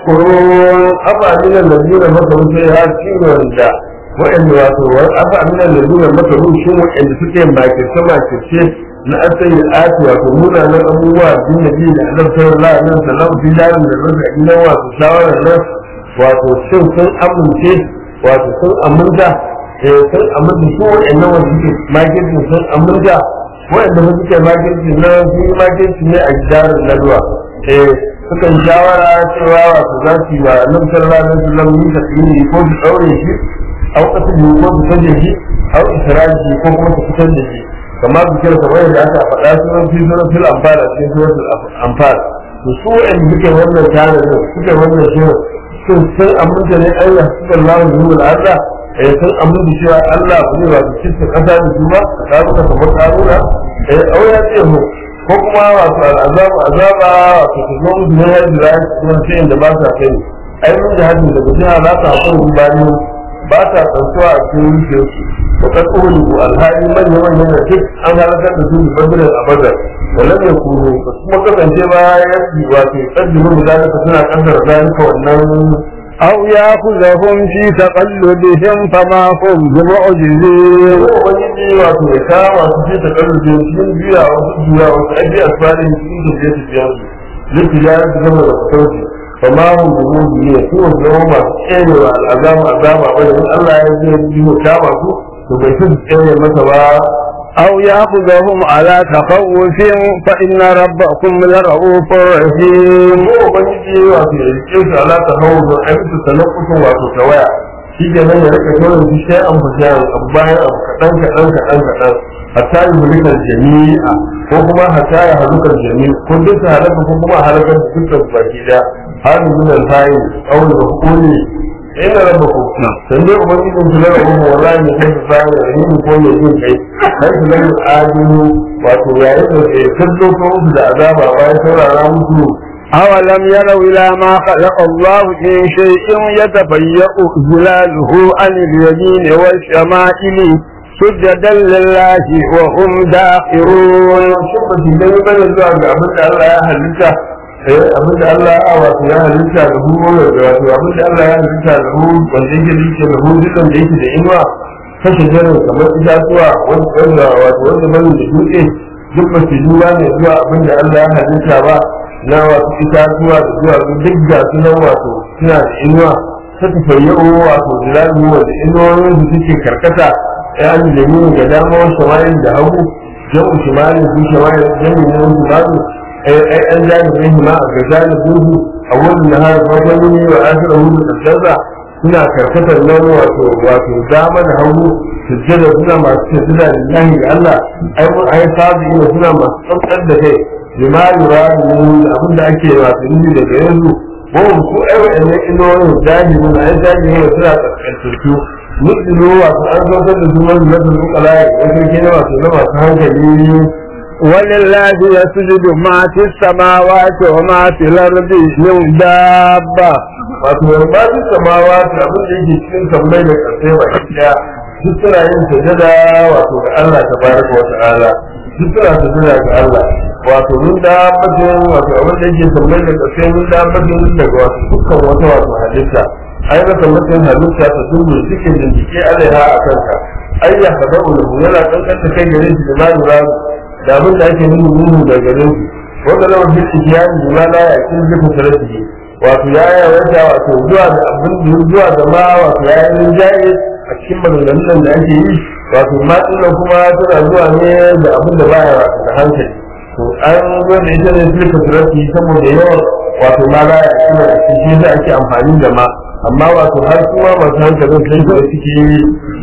يشكرون afa min alladina makaru sai ya ci wanda wa'anda wato afa min alladina makaru shi wa'anda suke makirce makirce na asali ati wato munanan abubuwa bin nabi da annabi sallallahu alaihi wasallam fi dalil da rasa ina wato shawara nan wato shin sun amince wato sun aminta eh sun aminta su wa'annan wanda suke makirce sun aminta wa'anda ba suke makirce na sun yi makirce ne a gidarin nadwa eh sukan shawara cewa wato za su yi wa nan sallallahu alaihi wasallam yi tasiri ko su daure shi au kasu ko su kaje shi au israji ko kuma su fitar da shi kamar su kira kamar yadda aka faɗa sunan fi sunan fil amfal a cikin sunan amfal to su wa'anda suke wannan tare da suke wannan shirin sun sun aminta ne Allah sallallahu alaihi wasallam eh sun aminta cewa Allah ba zai wato cikin kasa da su ba ka ka kamar karuna eh au ya ce mu ko kuma wato al'azabu azaba wato su zo musu ne yadda za su kuma ce inda ba sa kai ai mun da hadin daga jiha za ta hakuri bani ba ta tsantuwa a cikin zuciyarsu wa kad uhliku alhali manya manyan da duk an halakar da su da badirin abadar wannan ya kuro ba su kuma kasance ba ya yi wato kaddimu da zalika suna kaddara zalika wannan أو يأخذهم في تقلبهم فما هم بمعجزين ko ubangiji wato ya kama su ce ta karu da cikin juya wasu juya wasu aiki a tsarin cikin da zai tafiya su liki ya yi zama da kusurci fa ma hun da mun biye su wasu zama masu tserewa al'azama azama ba da in Allah ya zai yi mu kama su to bai su tsere masa ba أو يأخذهم على تخوف فإن ربكم لرؤوف رحيم ko ubangiji wato ya rike su ala ta hawo don aiki talakkusun wato tawaya shi ke nan ya rika kawai su sai an fasa abu bayan abu kaɗan kaɗan kaɗan kaɗan hatta yi mulikar jami'a ko kuma hatta ya halukar jami'a ko duk su halaka ko kuma halakar da dukkan baki da hali min alfayi aure da hukumi ina raba ku san dai ubangijin su lara kuma wallahi ne kai su sami da yin ko ne yin kai kai su lara adinu wato yayin da ke kallo ko musu da azaba bayan saurara musu أولم يروا إلى ما خلق الله من شيء يتفيأ ظلاله عن اليمين والشمائل سجدا لله وهم داخرون shin ba su gani bane zuwa ga abin da Allah ya halitta eh abin da Allah ya wato ya halitta da hu da wato abin da Allah ya halitta da hu wanda yake da yake da hu dukan da yake da inuwa kashe jarin kamar itatuwa wanda wato wanda bane da dutse duk ba su duba ne zuwa abin da Allah ya halitta ba na wato itatuwa da zuwa duk ga su nan wato suna da inuwa ta tafayyo wato zilalu wanda inuwoyin su suke karkata ya an da ga dama samayin da hagu jam'u shimalin su shimalin jami'in nan su bazu ai ai an jani bai hima a ga jani buhu a wannan nahar farkon yini wa akhirahu da kaddasa suna karkatar nan wato wato dama da hagu sujjada suna masu sujjada lillahi ga Allah ai mun ai sabi ne suna masu tsantsar da kai lima yura da abin da ake wato nufi daga yanzu wani ko ai wa'annan inoyin jahilin ai jahilin suna kaskantattu mutsilo wato an zo da sunan da su kala ya kai na wato na masu hankali ولله يسجد ما في السماوات وما في الأرض من دابة wato ba su samawa da abin da yake cikin sammai da ƙarfe ba ɗaya duk suna yin sajada wato ga Allah ta baraka wa ta'ala duk suna sajada ga Allah wato mun da bakin wato abin da yake sammai da ƙarfe mun da bakin daga wato dukkan wata wato halitta ai maka mutum halitta ta dubu cikin bincike alaiha a kanka ai ya haɗa ulu yana kankanta kai gare shi da ma lura da abin da ake nuna nuna da gare shi wanda lawan bin ijiyani ma la ya kin zuka sarki wato ya yi wata wato zuwa da abin da zuwa da ma wato ya yi rinjaye a cikin maganganun da ake yi wato ma dinnan kuma tana zuwa ne da abin da baya da hankali to an zo da ita ne zuka sarki saboda yawan wato ma la ya kin da shi da ake amfani da ma amma wato har kuma masu hankalin sai da suke yi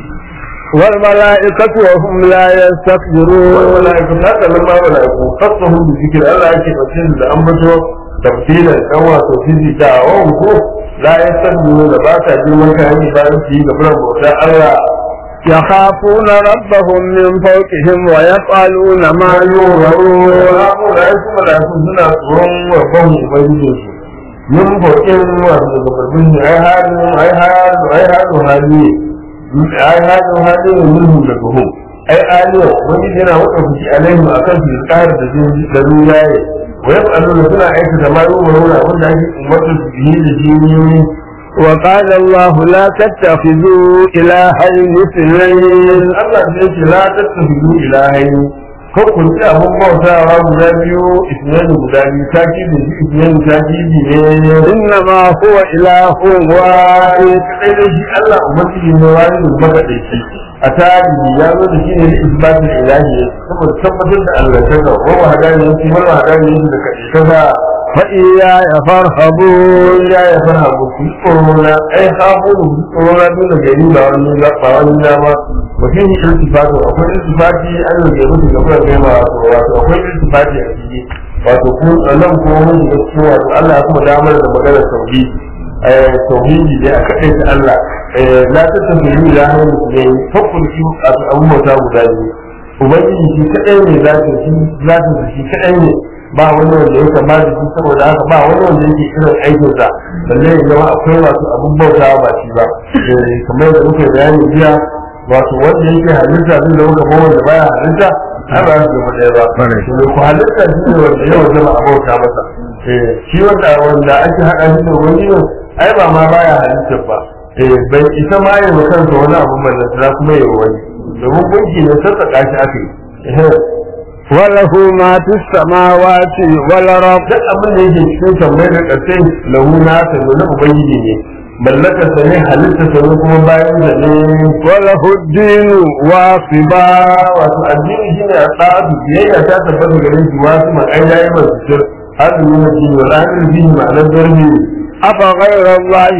والملائكة وهم لا يستكبرون والملائكة هذا لما ملائكة خصهم بذكر الله يكي فتين لأنبته تفصيلا كما تفصيل دعوهم لا يستكبرون باتا جمعك هني بارك فيه قبل موتا الله يخافون ربهم من فوقهم ويفعلون ما يؤمرون ملائكة ملائكة سنة ترون وفهم وبيجوز من فوقهم وفهم أي هذا أي هذا أي هذا هذه ai hajin hajin mulhu da buhu ai aliyo wani yana wata fushi alaihi akan su tsara da da ruwaye wa ya fa'alu da suna aika da mayu maruna wanda ake umarta su bihi da jiniyoyi وقال الله لا تتخذوا إلهين اثنين Allah da yake la tattabi'u ilahaini ko kun ci abun bautawa guda biyu isnani guda biyu takidi shi isnani takidi ne إنما هو إله واحد kadai da shi Allah ubangiji ne wani da makaɗaici a tarihi ya zo da shi ne da isbatin ilahi saboda tabbatar da Allah ta ga wa hadani yake wa hadani yake da kaɗai ta ba فإياي فارهبون ya ya fara abu ku tsoro na ai hafu da ku tsoro na dole gari ba wani ba ba wani na ma mutum yi iltifati akwai iltifati an yi gari mutum ga kuma kai ma wato akwai iltifati a ciki wato ku nan ko mun da cikin wato Allah ya kuma damar da maganar tauhidi tauhidi ne a kaɗai ta Allah la ta tafi da hannun ne fakul ki a abubuwa guda biyu ubangiji shi kaɗai ne zatin shi zatin shi kaɗai ne ba wani wanda ya kama da shi saboda haka ba wani wanda yake irin aikinsa balle ya zama akwai wasu abun bauta ba shi ba kamar yadda muka bayani jiya wato wanda yake halitta zai zama kamar wanda baya halitta ai ba su zama ɗaya ba to ku halitta shi ne wanda yau zama a bauta masa shi wanda wanda ake haɗa shi da wani ne ai ba ma baya halitta ba bai isa ma yi wa kansa wani abu mai kuma yi wani domin gunki ne sassaƙa shi aka yi وله ما في السماوات والأرض duk abin da yake cikin tambayar da ƙasai lahu na ta na ubangiji ne mallaka sa ne halitta sa ne kuma bayan da ne وله الدين واصبا wato addini shine a tsadu biyayya ta tabbata gare shi wasu ma ai yayi ba su hadu ne na dini wala hadu bihi ma'anar darbi أفغير الله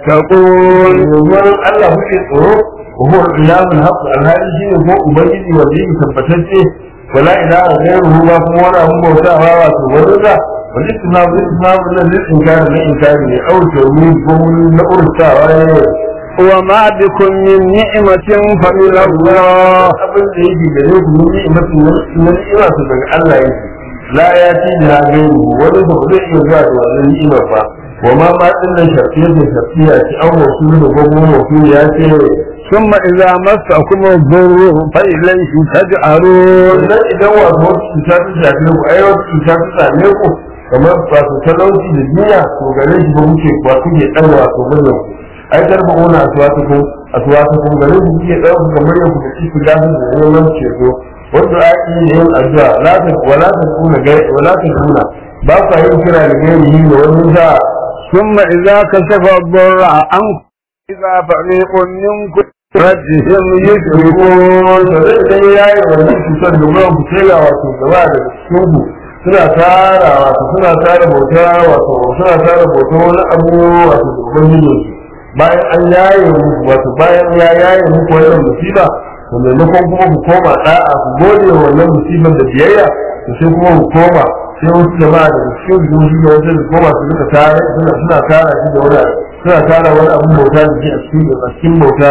تتقون domin Allah muke tsoro wa huwa ilahul haqq alhali shine ko ubangiji wanda yake tabbatacce wala ilaha ghayruhu ba kuma wani abun bautawa wato wani da wani tunabu tunabu na zai inkari na inkari ne au tawi ko na urtawa ne وما بكم من نعمة فمن الله abin da yake gare ku mun yi masu na ni'ima su daga Allah yake la ya ci da gairu wani ba zai iya zuwa da wannan ni'imar ba wa ma ma din nan shafiya da shafiya ci an wasu da gogo wasu ya ce ثم إذا مسكم الضر فإليه تجأرون wannan idan wato wasu cuta ta shafe ku ai wasu cuta ta same ku kamar wato talauci da jinya to gare shi ba muke ba kuke dan wato manyan ku ai garba ona aswatu ku aswatu ku gare shi kuke dan ku kamar yau ku ci ku dafu da neman ceto wanda ake yin addu'a la ta wala ta kuna gai wala ta kuna ba ku yin kira da gairi da wani sa ثم إذا كشف الضر عنكم إذا فريق منكم ربهم يشركون da zai idan ya yi wannan cutar da ruwan ku sai ga wato gaba daga cikin ku suna tara wato suna tara bauta wato suna tara bauta wani abu wato da ubangijinsu bayan an yaye muku wato bayan ya yaye muku wannan musiba to maimakon kuma ku koma da'a ku gode wa wannan musibar da biyayya to sai kuma ku koma sai wasu jama'a da cikin zuci da wasu da koma su rika tare suna suna tara shi da wani suna tara wani abun bauta da shi a cikin a cikin bauta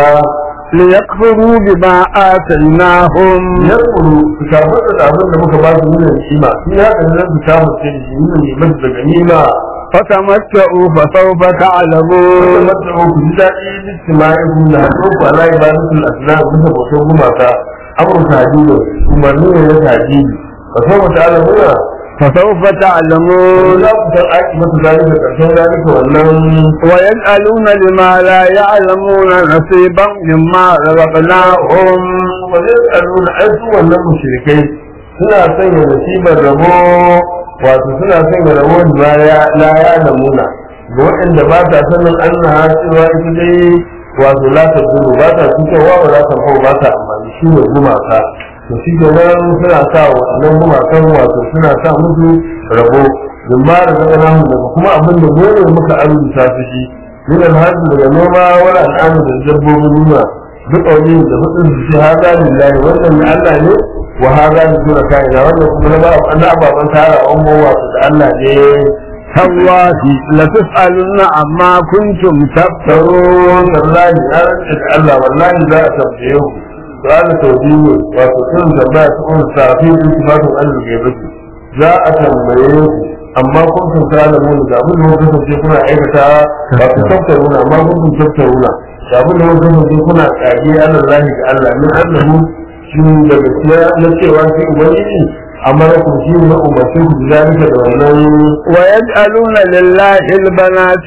ليكفروا بما آتيناهم yakuru su karɓar da abin da muka ba su nuna ni'ima sun yi haka ne su kama ce da shi nuna ni'imar daga ni'ima فتمتعوا فسوف تعلمون mata ku ji daɗi listima'in na haɗo ku ala ibadatul asnam bisa bautar gumaka amur tajibi umarni ne na tajibi ba sau mata ala muna فسوف تعلمون za ku san aiki mata zalika ƙarshen zalika wannan ويجعلون لما لا يعلمون نصيبا مما رزقناهم ba zai tsaro na aiki wannan mushrikai suna sanya nasibar rabo wato suna sanya rabo da la ya lamuna ga waɗanda ba ta sanin annaha cewa ita dai wato la ta duru ba ta cutarwa ba za ta fau ba ta amfani shi ne gumaka to shi ke nan suna sa waɗannan gumakan wato suna sa musu rabo don ba da zaka namu daga kuma abin da dole muka arzuta su shi min alhaji daga noma wala al'amu da dabbobin nuna duk wani da hudun su ce haza lillahi wannan na Allah ne wa haza da sura kaina wannan kuma na ba na ababan tara an wato da Allah ne تالله لتسألن عما كنتم تفترون tsaron wallahi na rantsa da Allah wallahi za a tambaye ku su'ala tawbihu wato irin tambaya ta umar safi da sifatun Allah ke baki za a tambaye ku amma kun san tsara mun da abin da kun kasance kuna aikata ba ku taftaruna amma kun kun taftaruna da abin da kun kasance kuna kage Allah lahi ga Allah min annahu shi da gaskiya na cewa shi ubangiji amma ku shi ne umarci ku da zalika da wannan ويجعلون لله البنات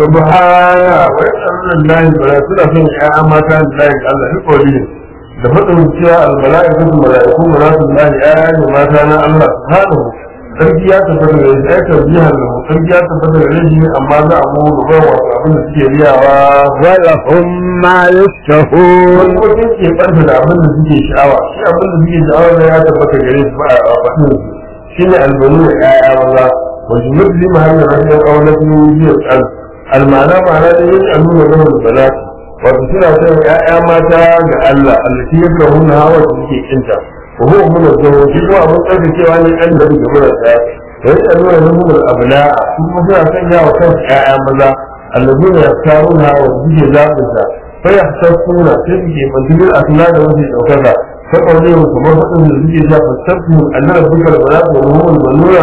subhana wa yasallu lillahi bala suna son ya'ya mata lillahi ga Allah ni kodi da fadin cewa al mala'ikatu mala'iku mala'ikatu lillahi ya'ya ne mata na Allah subhanahu sarki ya tabbata da shi ai tarbiyyar da sarki ya tabbata da shi amma za a mu da wato abin da suke riyawa ولهم ما wani يشتهون kuma sun ke ɓanta da abin da suke sha'awa shi abin da suke sha'awa da ya tabbata gare su ba a faɗin su shi ne albanu da ƴaƴa maza wajen mutu mahallin rashin ƙaunatin biyar ƙal almana ma'ana da yin annuna na wani bala wato suna son ƴaƴa mata ga Allah allati ya kira hunna hawa da suke kinta wa huwa mun da jawo shi kuma abin tsarkakewa ne an da ga mura ɗaya da yin annuna na mun abula su kuma suna son yawa kansu ƴaƴa maza allazina yaftaruna wa suke zaɓinsa فيحتفون تلك منتجر أثناء وجه الأوكذا فقالوا كما فقد الذي جاء فاستفتوا أن ربك البنات وهم البنون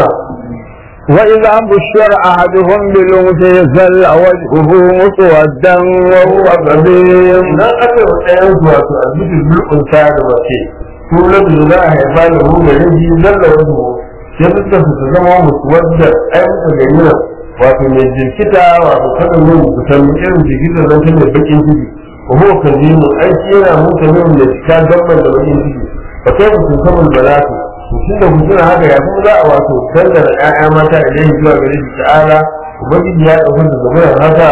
وإذا بشر أحدهم بالأنثى ظل وجهه مسودا وهو كظيم إذا أتوا الآن وتؤدي بالأنثى وكي تولد الله يفعله الذي ظل وجهه يبدأ في تزمع مسودا أي متغيرا wato mai jirkita wato kada yin kusan irin jirgitar nan ta mai bakin ciki wa huwa kazimu ai shi yana mutu ne da cika dabban da bakin ciki fa kai ku sun samun balatu to tun da kuna haka ya kuma za a wato dangana ƴaƴa mata idan zuwa gare shi ta'ala ubangiji ya ɗauka da zama haka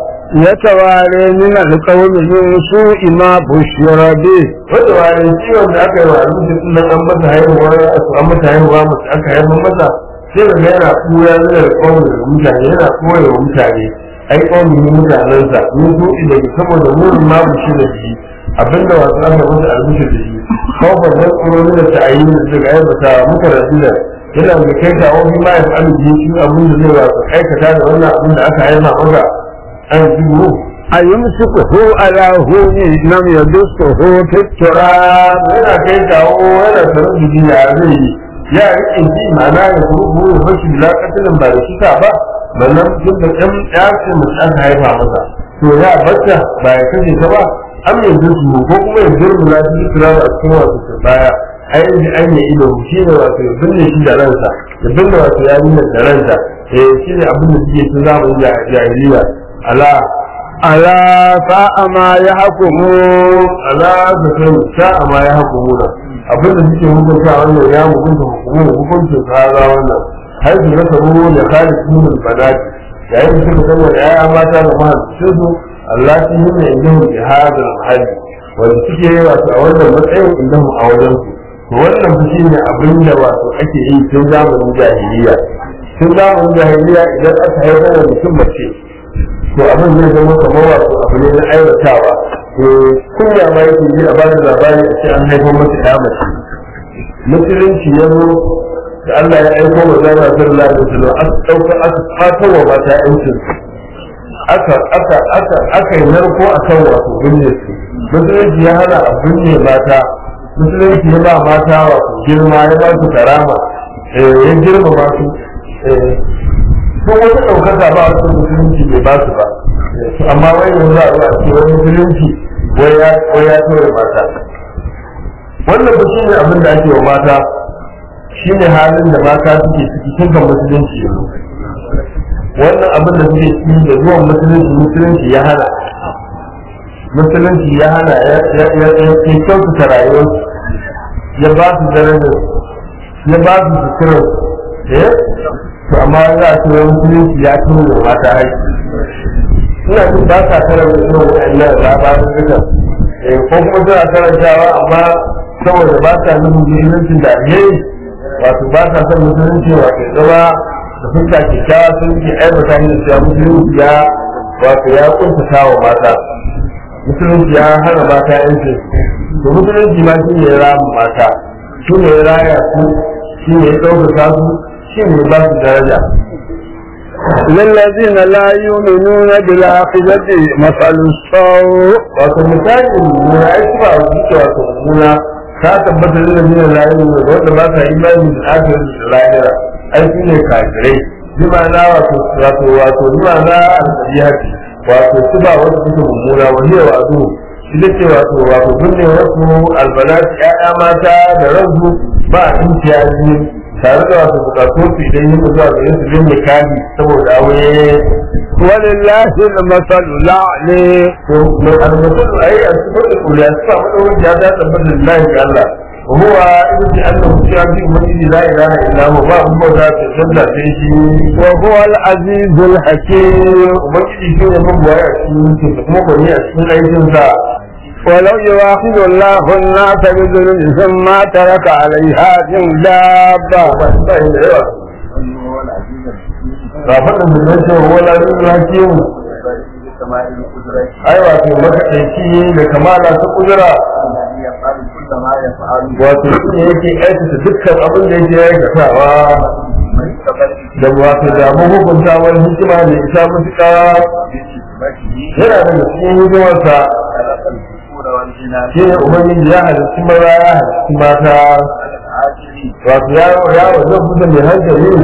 يتوارى من القوم من سوء ما بشر به wanda wani ciwon da aka yi wa abinci din nan an masa haihuwa an masa haihuwa mace aka haifar masa sai da yana kuya yana da kawai da mutane yana koya wa mutane ai kawai ne mutanensa mun so da saboda murin ma mu shi da shi abinda wasu aka masa albishir da shi kawai da tsoro ne da ta'ayi da suka aibata muka rasu da yana da kai kawo bi ma ya fi alji shi abin da zai wasu aikata da wannan abin da aka haifa maka an jigo أيمسكه على هون لم يدسه في التراب yana kai kawo yana sanar da jini a zai yi ya rike shi ma'ana ya kurbu ya fashi da katilin ba da shi ta ba sannan duk da ɗan ɗace mace aka haifa masa to ya bacca ba ya kashe ta ba an yi zurfi ko kuma ya zurfi na shi kira a cikin wasu ta baya a yanzu an yi ido shi ne wato ya binne shi da ransa ya binne wato ya binne da ransa eh shi ne abin da suke tun zamanin jahiliya ala ألا ساء ما يحكمون ala da kai sa'a ma ya hukumuna abinda suke hukunta wannan ya hukunta hukumu hukuncin kaza wannan har su rasa ruwa da kare sunan banati yayin da suka zama da yaya mata da mahaificin su Allah shi yi mai indahu bi hadal mahalli wanda suke yi wasu a wannan matsayin indahu a wajen su to wannan fa shine abin da wato ake yi tun zamanin jahiliya tun zamanin jahiliya idan aka haifar da mutum mace to abin zai zama kamar wato abu ne na aiwatawa to kunya ma yake yi a bada labari a ce an haifar masa ya mace musulunci ya zo da Allah ya aiko wa zama sallallahu alaihi wasallam aka dauka aka fata wa mata yancin aka aka aka aka yi narko akan wato binne su musulunci ya hana a binne mata musulunci ya ba mata wato girma ya ba su karama ya girmama su sun wata ɗaukaka ba wasu musulunci bai ba su ba amma wai yanzu a zuwa ce wani musulunci wai ya tura mata wannan ba shi ne abin da ake wa mata shi ne halin da mata suke ciki tun kan musulunci yanzu wannan abin da suke ciki da zuwan musulunci musulunci ya hana musulunci ya hana ya kyautata rayuwarsu ya ba su darajar ya ba su suturar eh to amma za a cewa musulunci ya tuni da mata haiti ina jin ba sa karanta irin wa'annan labarin duka ko kuma suna karantawa amma saboda ba sa nufin musuluncin da alheri wato ba sa son musulunci wato zama da fuska kyakkyawa sun ke aibata ni da cewa musulunci ya wato ya kuntata wa mata musulunci ya hana mata yanci to musulunci ma shi ne ya rama mata shi ne ya raya su shi ne ya ɗaukaka su shi ne ba su daraja للذين لا يؤمنون بالآخرة مثل السوء wato misali mummuna ai su ba su ce wato mummuna ta tabbata da lalazina la yu'minu da wanda ba sa imani da akhirat da lahira ai su ne kafirai bi ma'ana wato wato wato bi ma'ana al-sabihati wato su ba wanda suke mummuna wa hiya wa'du ita ce wato wato binne wasu albanat ya'ya mata da ransu ba imtiyazi tare da wato bukatun su idan yin zuwa ga yin su bin nikali saboda aure ولله المثل الأعلى to mai almasul ai a cikin da kuriya su ba mu da ya tabbata lillahi ga Allah وهو إذن أنه في عبد المجيد لا إله إلا هو ما هو ذات الجنة فيه وهو العزيز الحكيم ومجيد شيء من بوايا شيء kuma ko ne a cikin aikin sa ولو يواخذ الله الناس بظلمهم ما ترك عليها من دابة ba shi ba da yawa ba faɗin da zai ce wala yin hakim ai wato makaɗaici da kamala ta kudura wato shi ne yake aikata dukkan abin da yake aikatawa da wato da mahukuntawar hikima da isa mutuka yana da cikin hikimarsa shi ne ubangiji ya halitti maza ya halitti mata wato ya ya wajen kusa mai hankali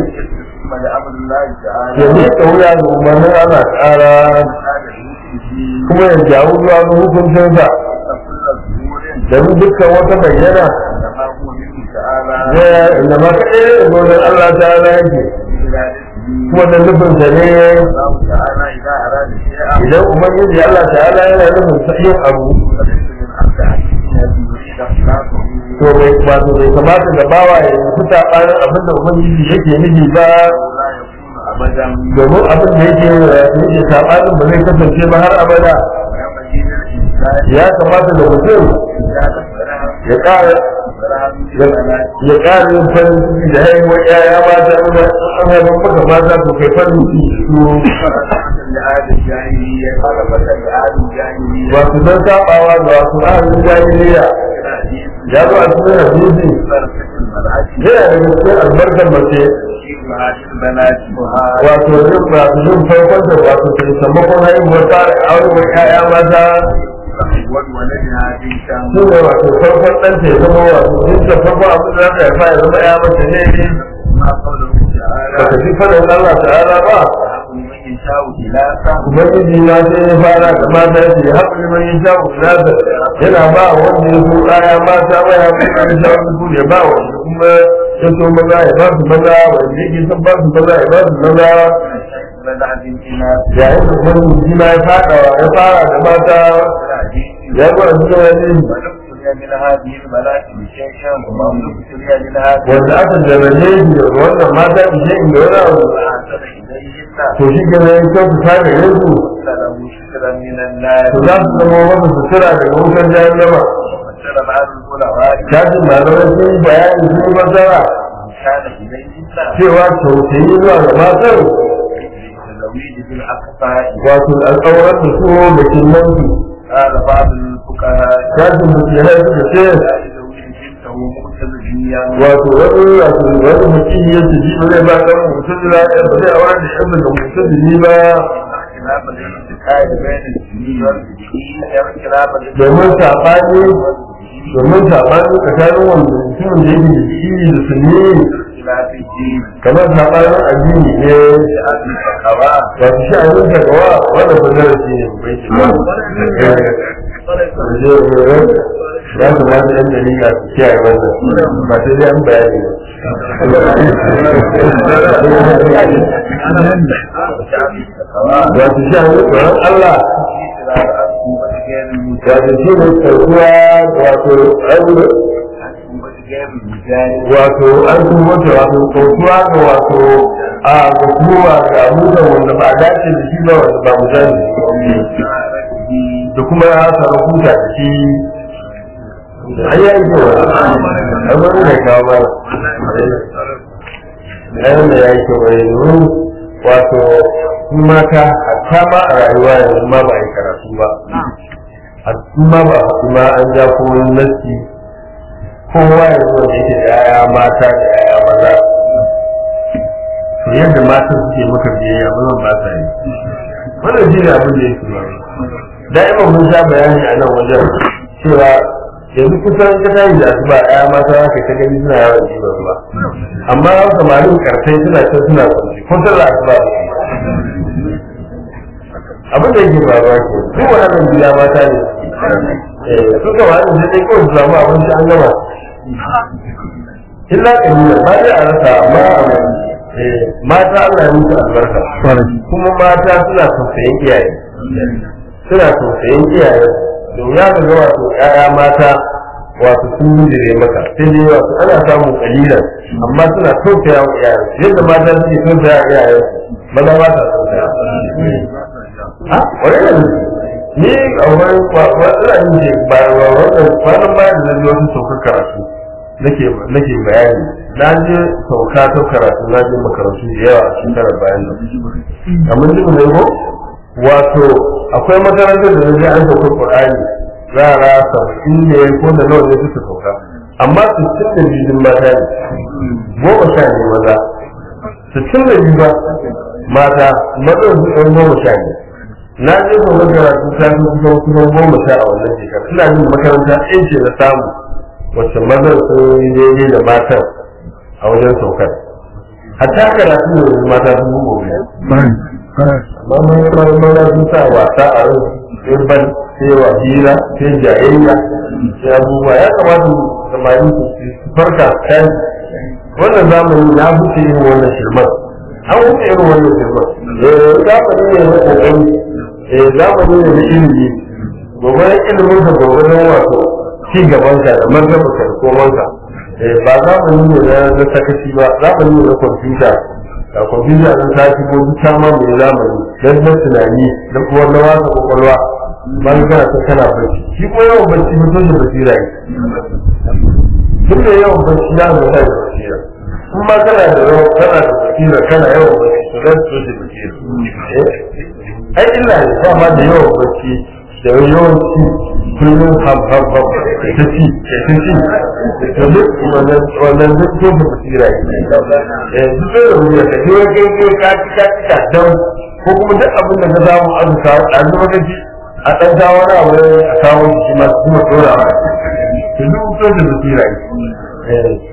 ya ne ta wuya ga umarnin ana ƙara kuma ya jawo zuwa ga hukuncinsa domin dukkan wata bayyana ya da ma kaɗai da gudun Allah ta ala yake kuma da nufinsa ne idan ubangiji Allah ta ala yana nufin sa'in abu to bai wato bai kamata da bawa ya yi saɓanin abin da ubangiji yake nufi ba domin abin da yake yake saɓanin ba zai kasance ba har abada ya kamata da mutum ya ƙara ya ƙara yin farin ciki da haihuwar ƴaƴa mata ina an haifar maka mata to kai farin ciki su wato don saɓawa da wasu ahalin jahiliya ya zo a cikin hadisi yana da cikin albarkar mace wato yin wato yin farkon da wato ta sammakon haihuwar tsara aurewar ƴaƴa mata su ne wato farkon ɗanta ya zama wato duk da farko abin da za ka haifa ya zama ƴa mace ne ba ka ji fadin Allah ta'ala ba Ubangiji na sai ya fara da mata ce ya haɓu liman yin sha ulasa yana ba wanda ya so ɗaya mata ba ya haɓu liman yin sha ulasa ya ba wanda kuma ya so maza ya ba su maza wanda yake son ba su maza ya ba su maza yayin da ubangiji ma ya fara ya fara da mata ya zo a cikin wani wanda aka jarabe shi da wannan mata ishe inda wani abu to shi ke nan kyau su ta gare su to za su zama wata sutura daga wutar jahannama فسر بعض العلماء shafin malamai sun yi bayani sun yi fasara كان إليهن cewa tausayi zuwa ga matan التزويد بالأقفاء wato alƙawarar da su da kinnansu قال بعض الفقهاء shafin da ke haifu da ce لا يزوج بنته مقتديا wato wani wato wani mutum ya ce ji bare ba kan mutum da ya ba zai aure da yan da mutum da ni ba اختلاف الانتقال بين الدين والدين اختلاف domin saɓani domin saɓani tsakanin wanda mutum da yake da shi da sunni اختلاف الدين kamar saɓanin addini ne لأهل التقوى wato shi a yin takawa wanda ba zara shi ne bai ce ba ya kamata yan dalila su kiyaye wannan ba sai dai an bayani ba wato shi a yin tsoron Allah wato shi ne karkuwa wato aure wato an kuma wata wato kautuwa ga wato a ga ga abubuwan wanda ba a dace da shi ba wanda ba mu sani da kuma ya samu huta da shi an yi aiki wa an wani da kawo ba ɗayan da ya yi kyau a yanzu wato su mata hatta ma a rayuwa yanzu ma ba a yi karatu ba a ma ba a ma an ja kuma nasi kowa yanzu wanda yake da yaya mata da yaya maza to yadda mata suke maka biyayya mazan ba sa yi wannan shi ne abin da yake ba da'ima mun sha bayani a nan wajen cewa yanzu kusan ka tashi da asuba ya mata za ka ta gani suna yawan jiban ruwa amma samarin karfai suna can suna kwanci ko sallah asuba ba abin da yake faruwa ke duk waɗannan gida mata ne eh su kama da sai dai kawai su samu abinci an gama illa kalila ba dai a rasa amma eh mata Allah ya musu albarka kuma mata suna tausayin iyaye suna tausayin iyaye domin ya ga wato ƴaƴa mata wato sun bijire maka sai dai wato ana samun kalilan amma suna tausaya wa iyaye yadda mata suke tausaya wa iyaye maza ba ta tausaya a wani da ni a wani ina yin ce ba wannan kwanan bayan da na ji wasu saukar karatu nake nake bayani na je sauka ta karatu na je makarantu da yawa a shekarar bayan nan amma duk da ko wato akwai makarantar da naje an sauka Qur'ani yara saba'in ne ko da nawa ne suka sauka amma sittin da biyu mata ne goma sha ne maza sittin da biyu ba mata mazan su ɗan goma sha ne na je sauka karatu ta fi kusan kusan goma sha a wannan shekara ina yin makaranta ɗin ce na samu wacce mazan sun yi daidai da matan a wajen saukar hatta karatu ne mata sun bugu amma mun yi mana sun sa wasa a ran sai ban sai wa hira sai jayayya sai abubuwa ya kamata samari su farka kai wannan zamani na huce irin wannan shirman an huce irin wannan shirman eh zamani ne na kokari eh zamani ne na ilimi gobe ilimin ka gobe na wato ci gaban ka da martaba ka da komanka eh ba zamani ne na sakaci ba zamani ne na kwamfuta a kwamfuta ɗin ta shigo duk ta ma mai zamani don na tunani da kuma na wasa kwakwalwa ba ni kana ta kana barci shi ko yawan barci mutum da basira yi duk da yawan barci ya zama da basira in ma kana da yawan kana da basira kana yawan barci to zan so da basira ai illa ne ba ma da yawan barci da yawan ci kullum ham ham ham ta ci ta ci to duk wannan wannan duk to da basira yi eh duk da ruwa ka je kai kai ka ci ka ci ka dan ko kuma duk abin da ka samu an kawo a zuwa ka ci a ɗan kawo na abu a kawo shi ma kuma tsora wa to duk to da basira yi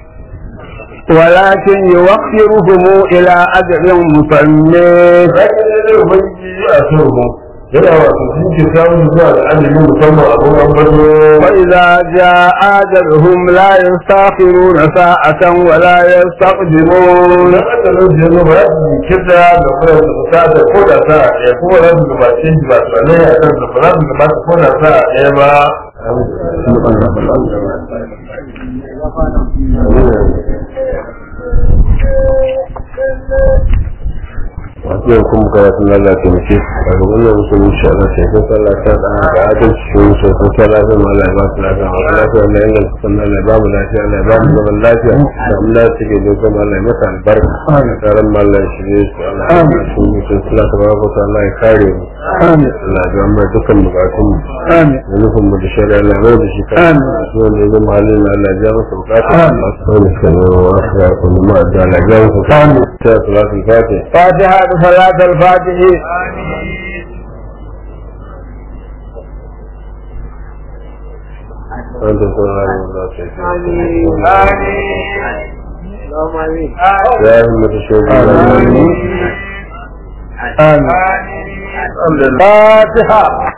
ولكن يوخرهم إلى أجل مسمى Rakin da zai ubangiji a son mu yana wato sun ke samun zuwa da ajalin musamman abin an bazo وإذا جاء أجلهم لا يستأخرون ساعة ولا يستقدمون na ajalin da yanzu ba su yi kirda da kuma su fita da ko da sa a ɗaya kuma za su gabace shi ba su ne a kan da ba za su gabata ko da sa a ɗaya ba wato yau kuma karatun Allah ta mace a ga wannan musulmi insha Allah sai ko Allah ta da ga adalci shi sai ko ta lafiya ma Allah ya ba su lafiya ma lafiya Allah ya inganta sannan Allah ya ba mu lafiya Allah ya ba mu zaman lafiya da Allah ya take da kuma Allah ya masa albarka karan ma Allah ya shirye su Allah ya ba su mutum sula ta ba ko Allah ya kare mu amin Allah ya ba mu dukkan bukatun mu amin da nufin mu da shari'a Allah ya mai da shi kan Amin. su wanda ya zama halin Allah ya ja masa bukatun Allah su wani suka nema wa su ya kuma ma da Allah ya ja masa bukatun ta salatul fatih فاتحة صلاة الفاتح أنت سبحان الله يا أمة الشهداء آمين آمين الفاتحة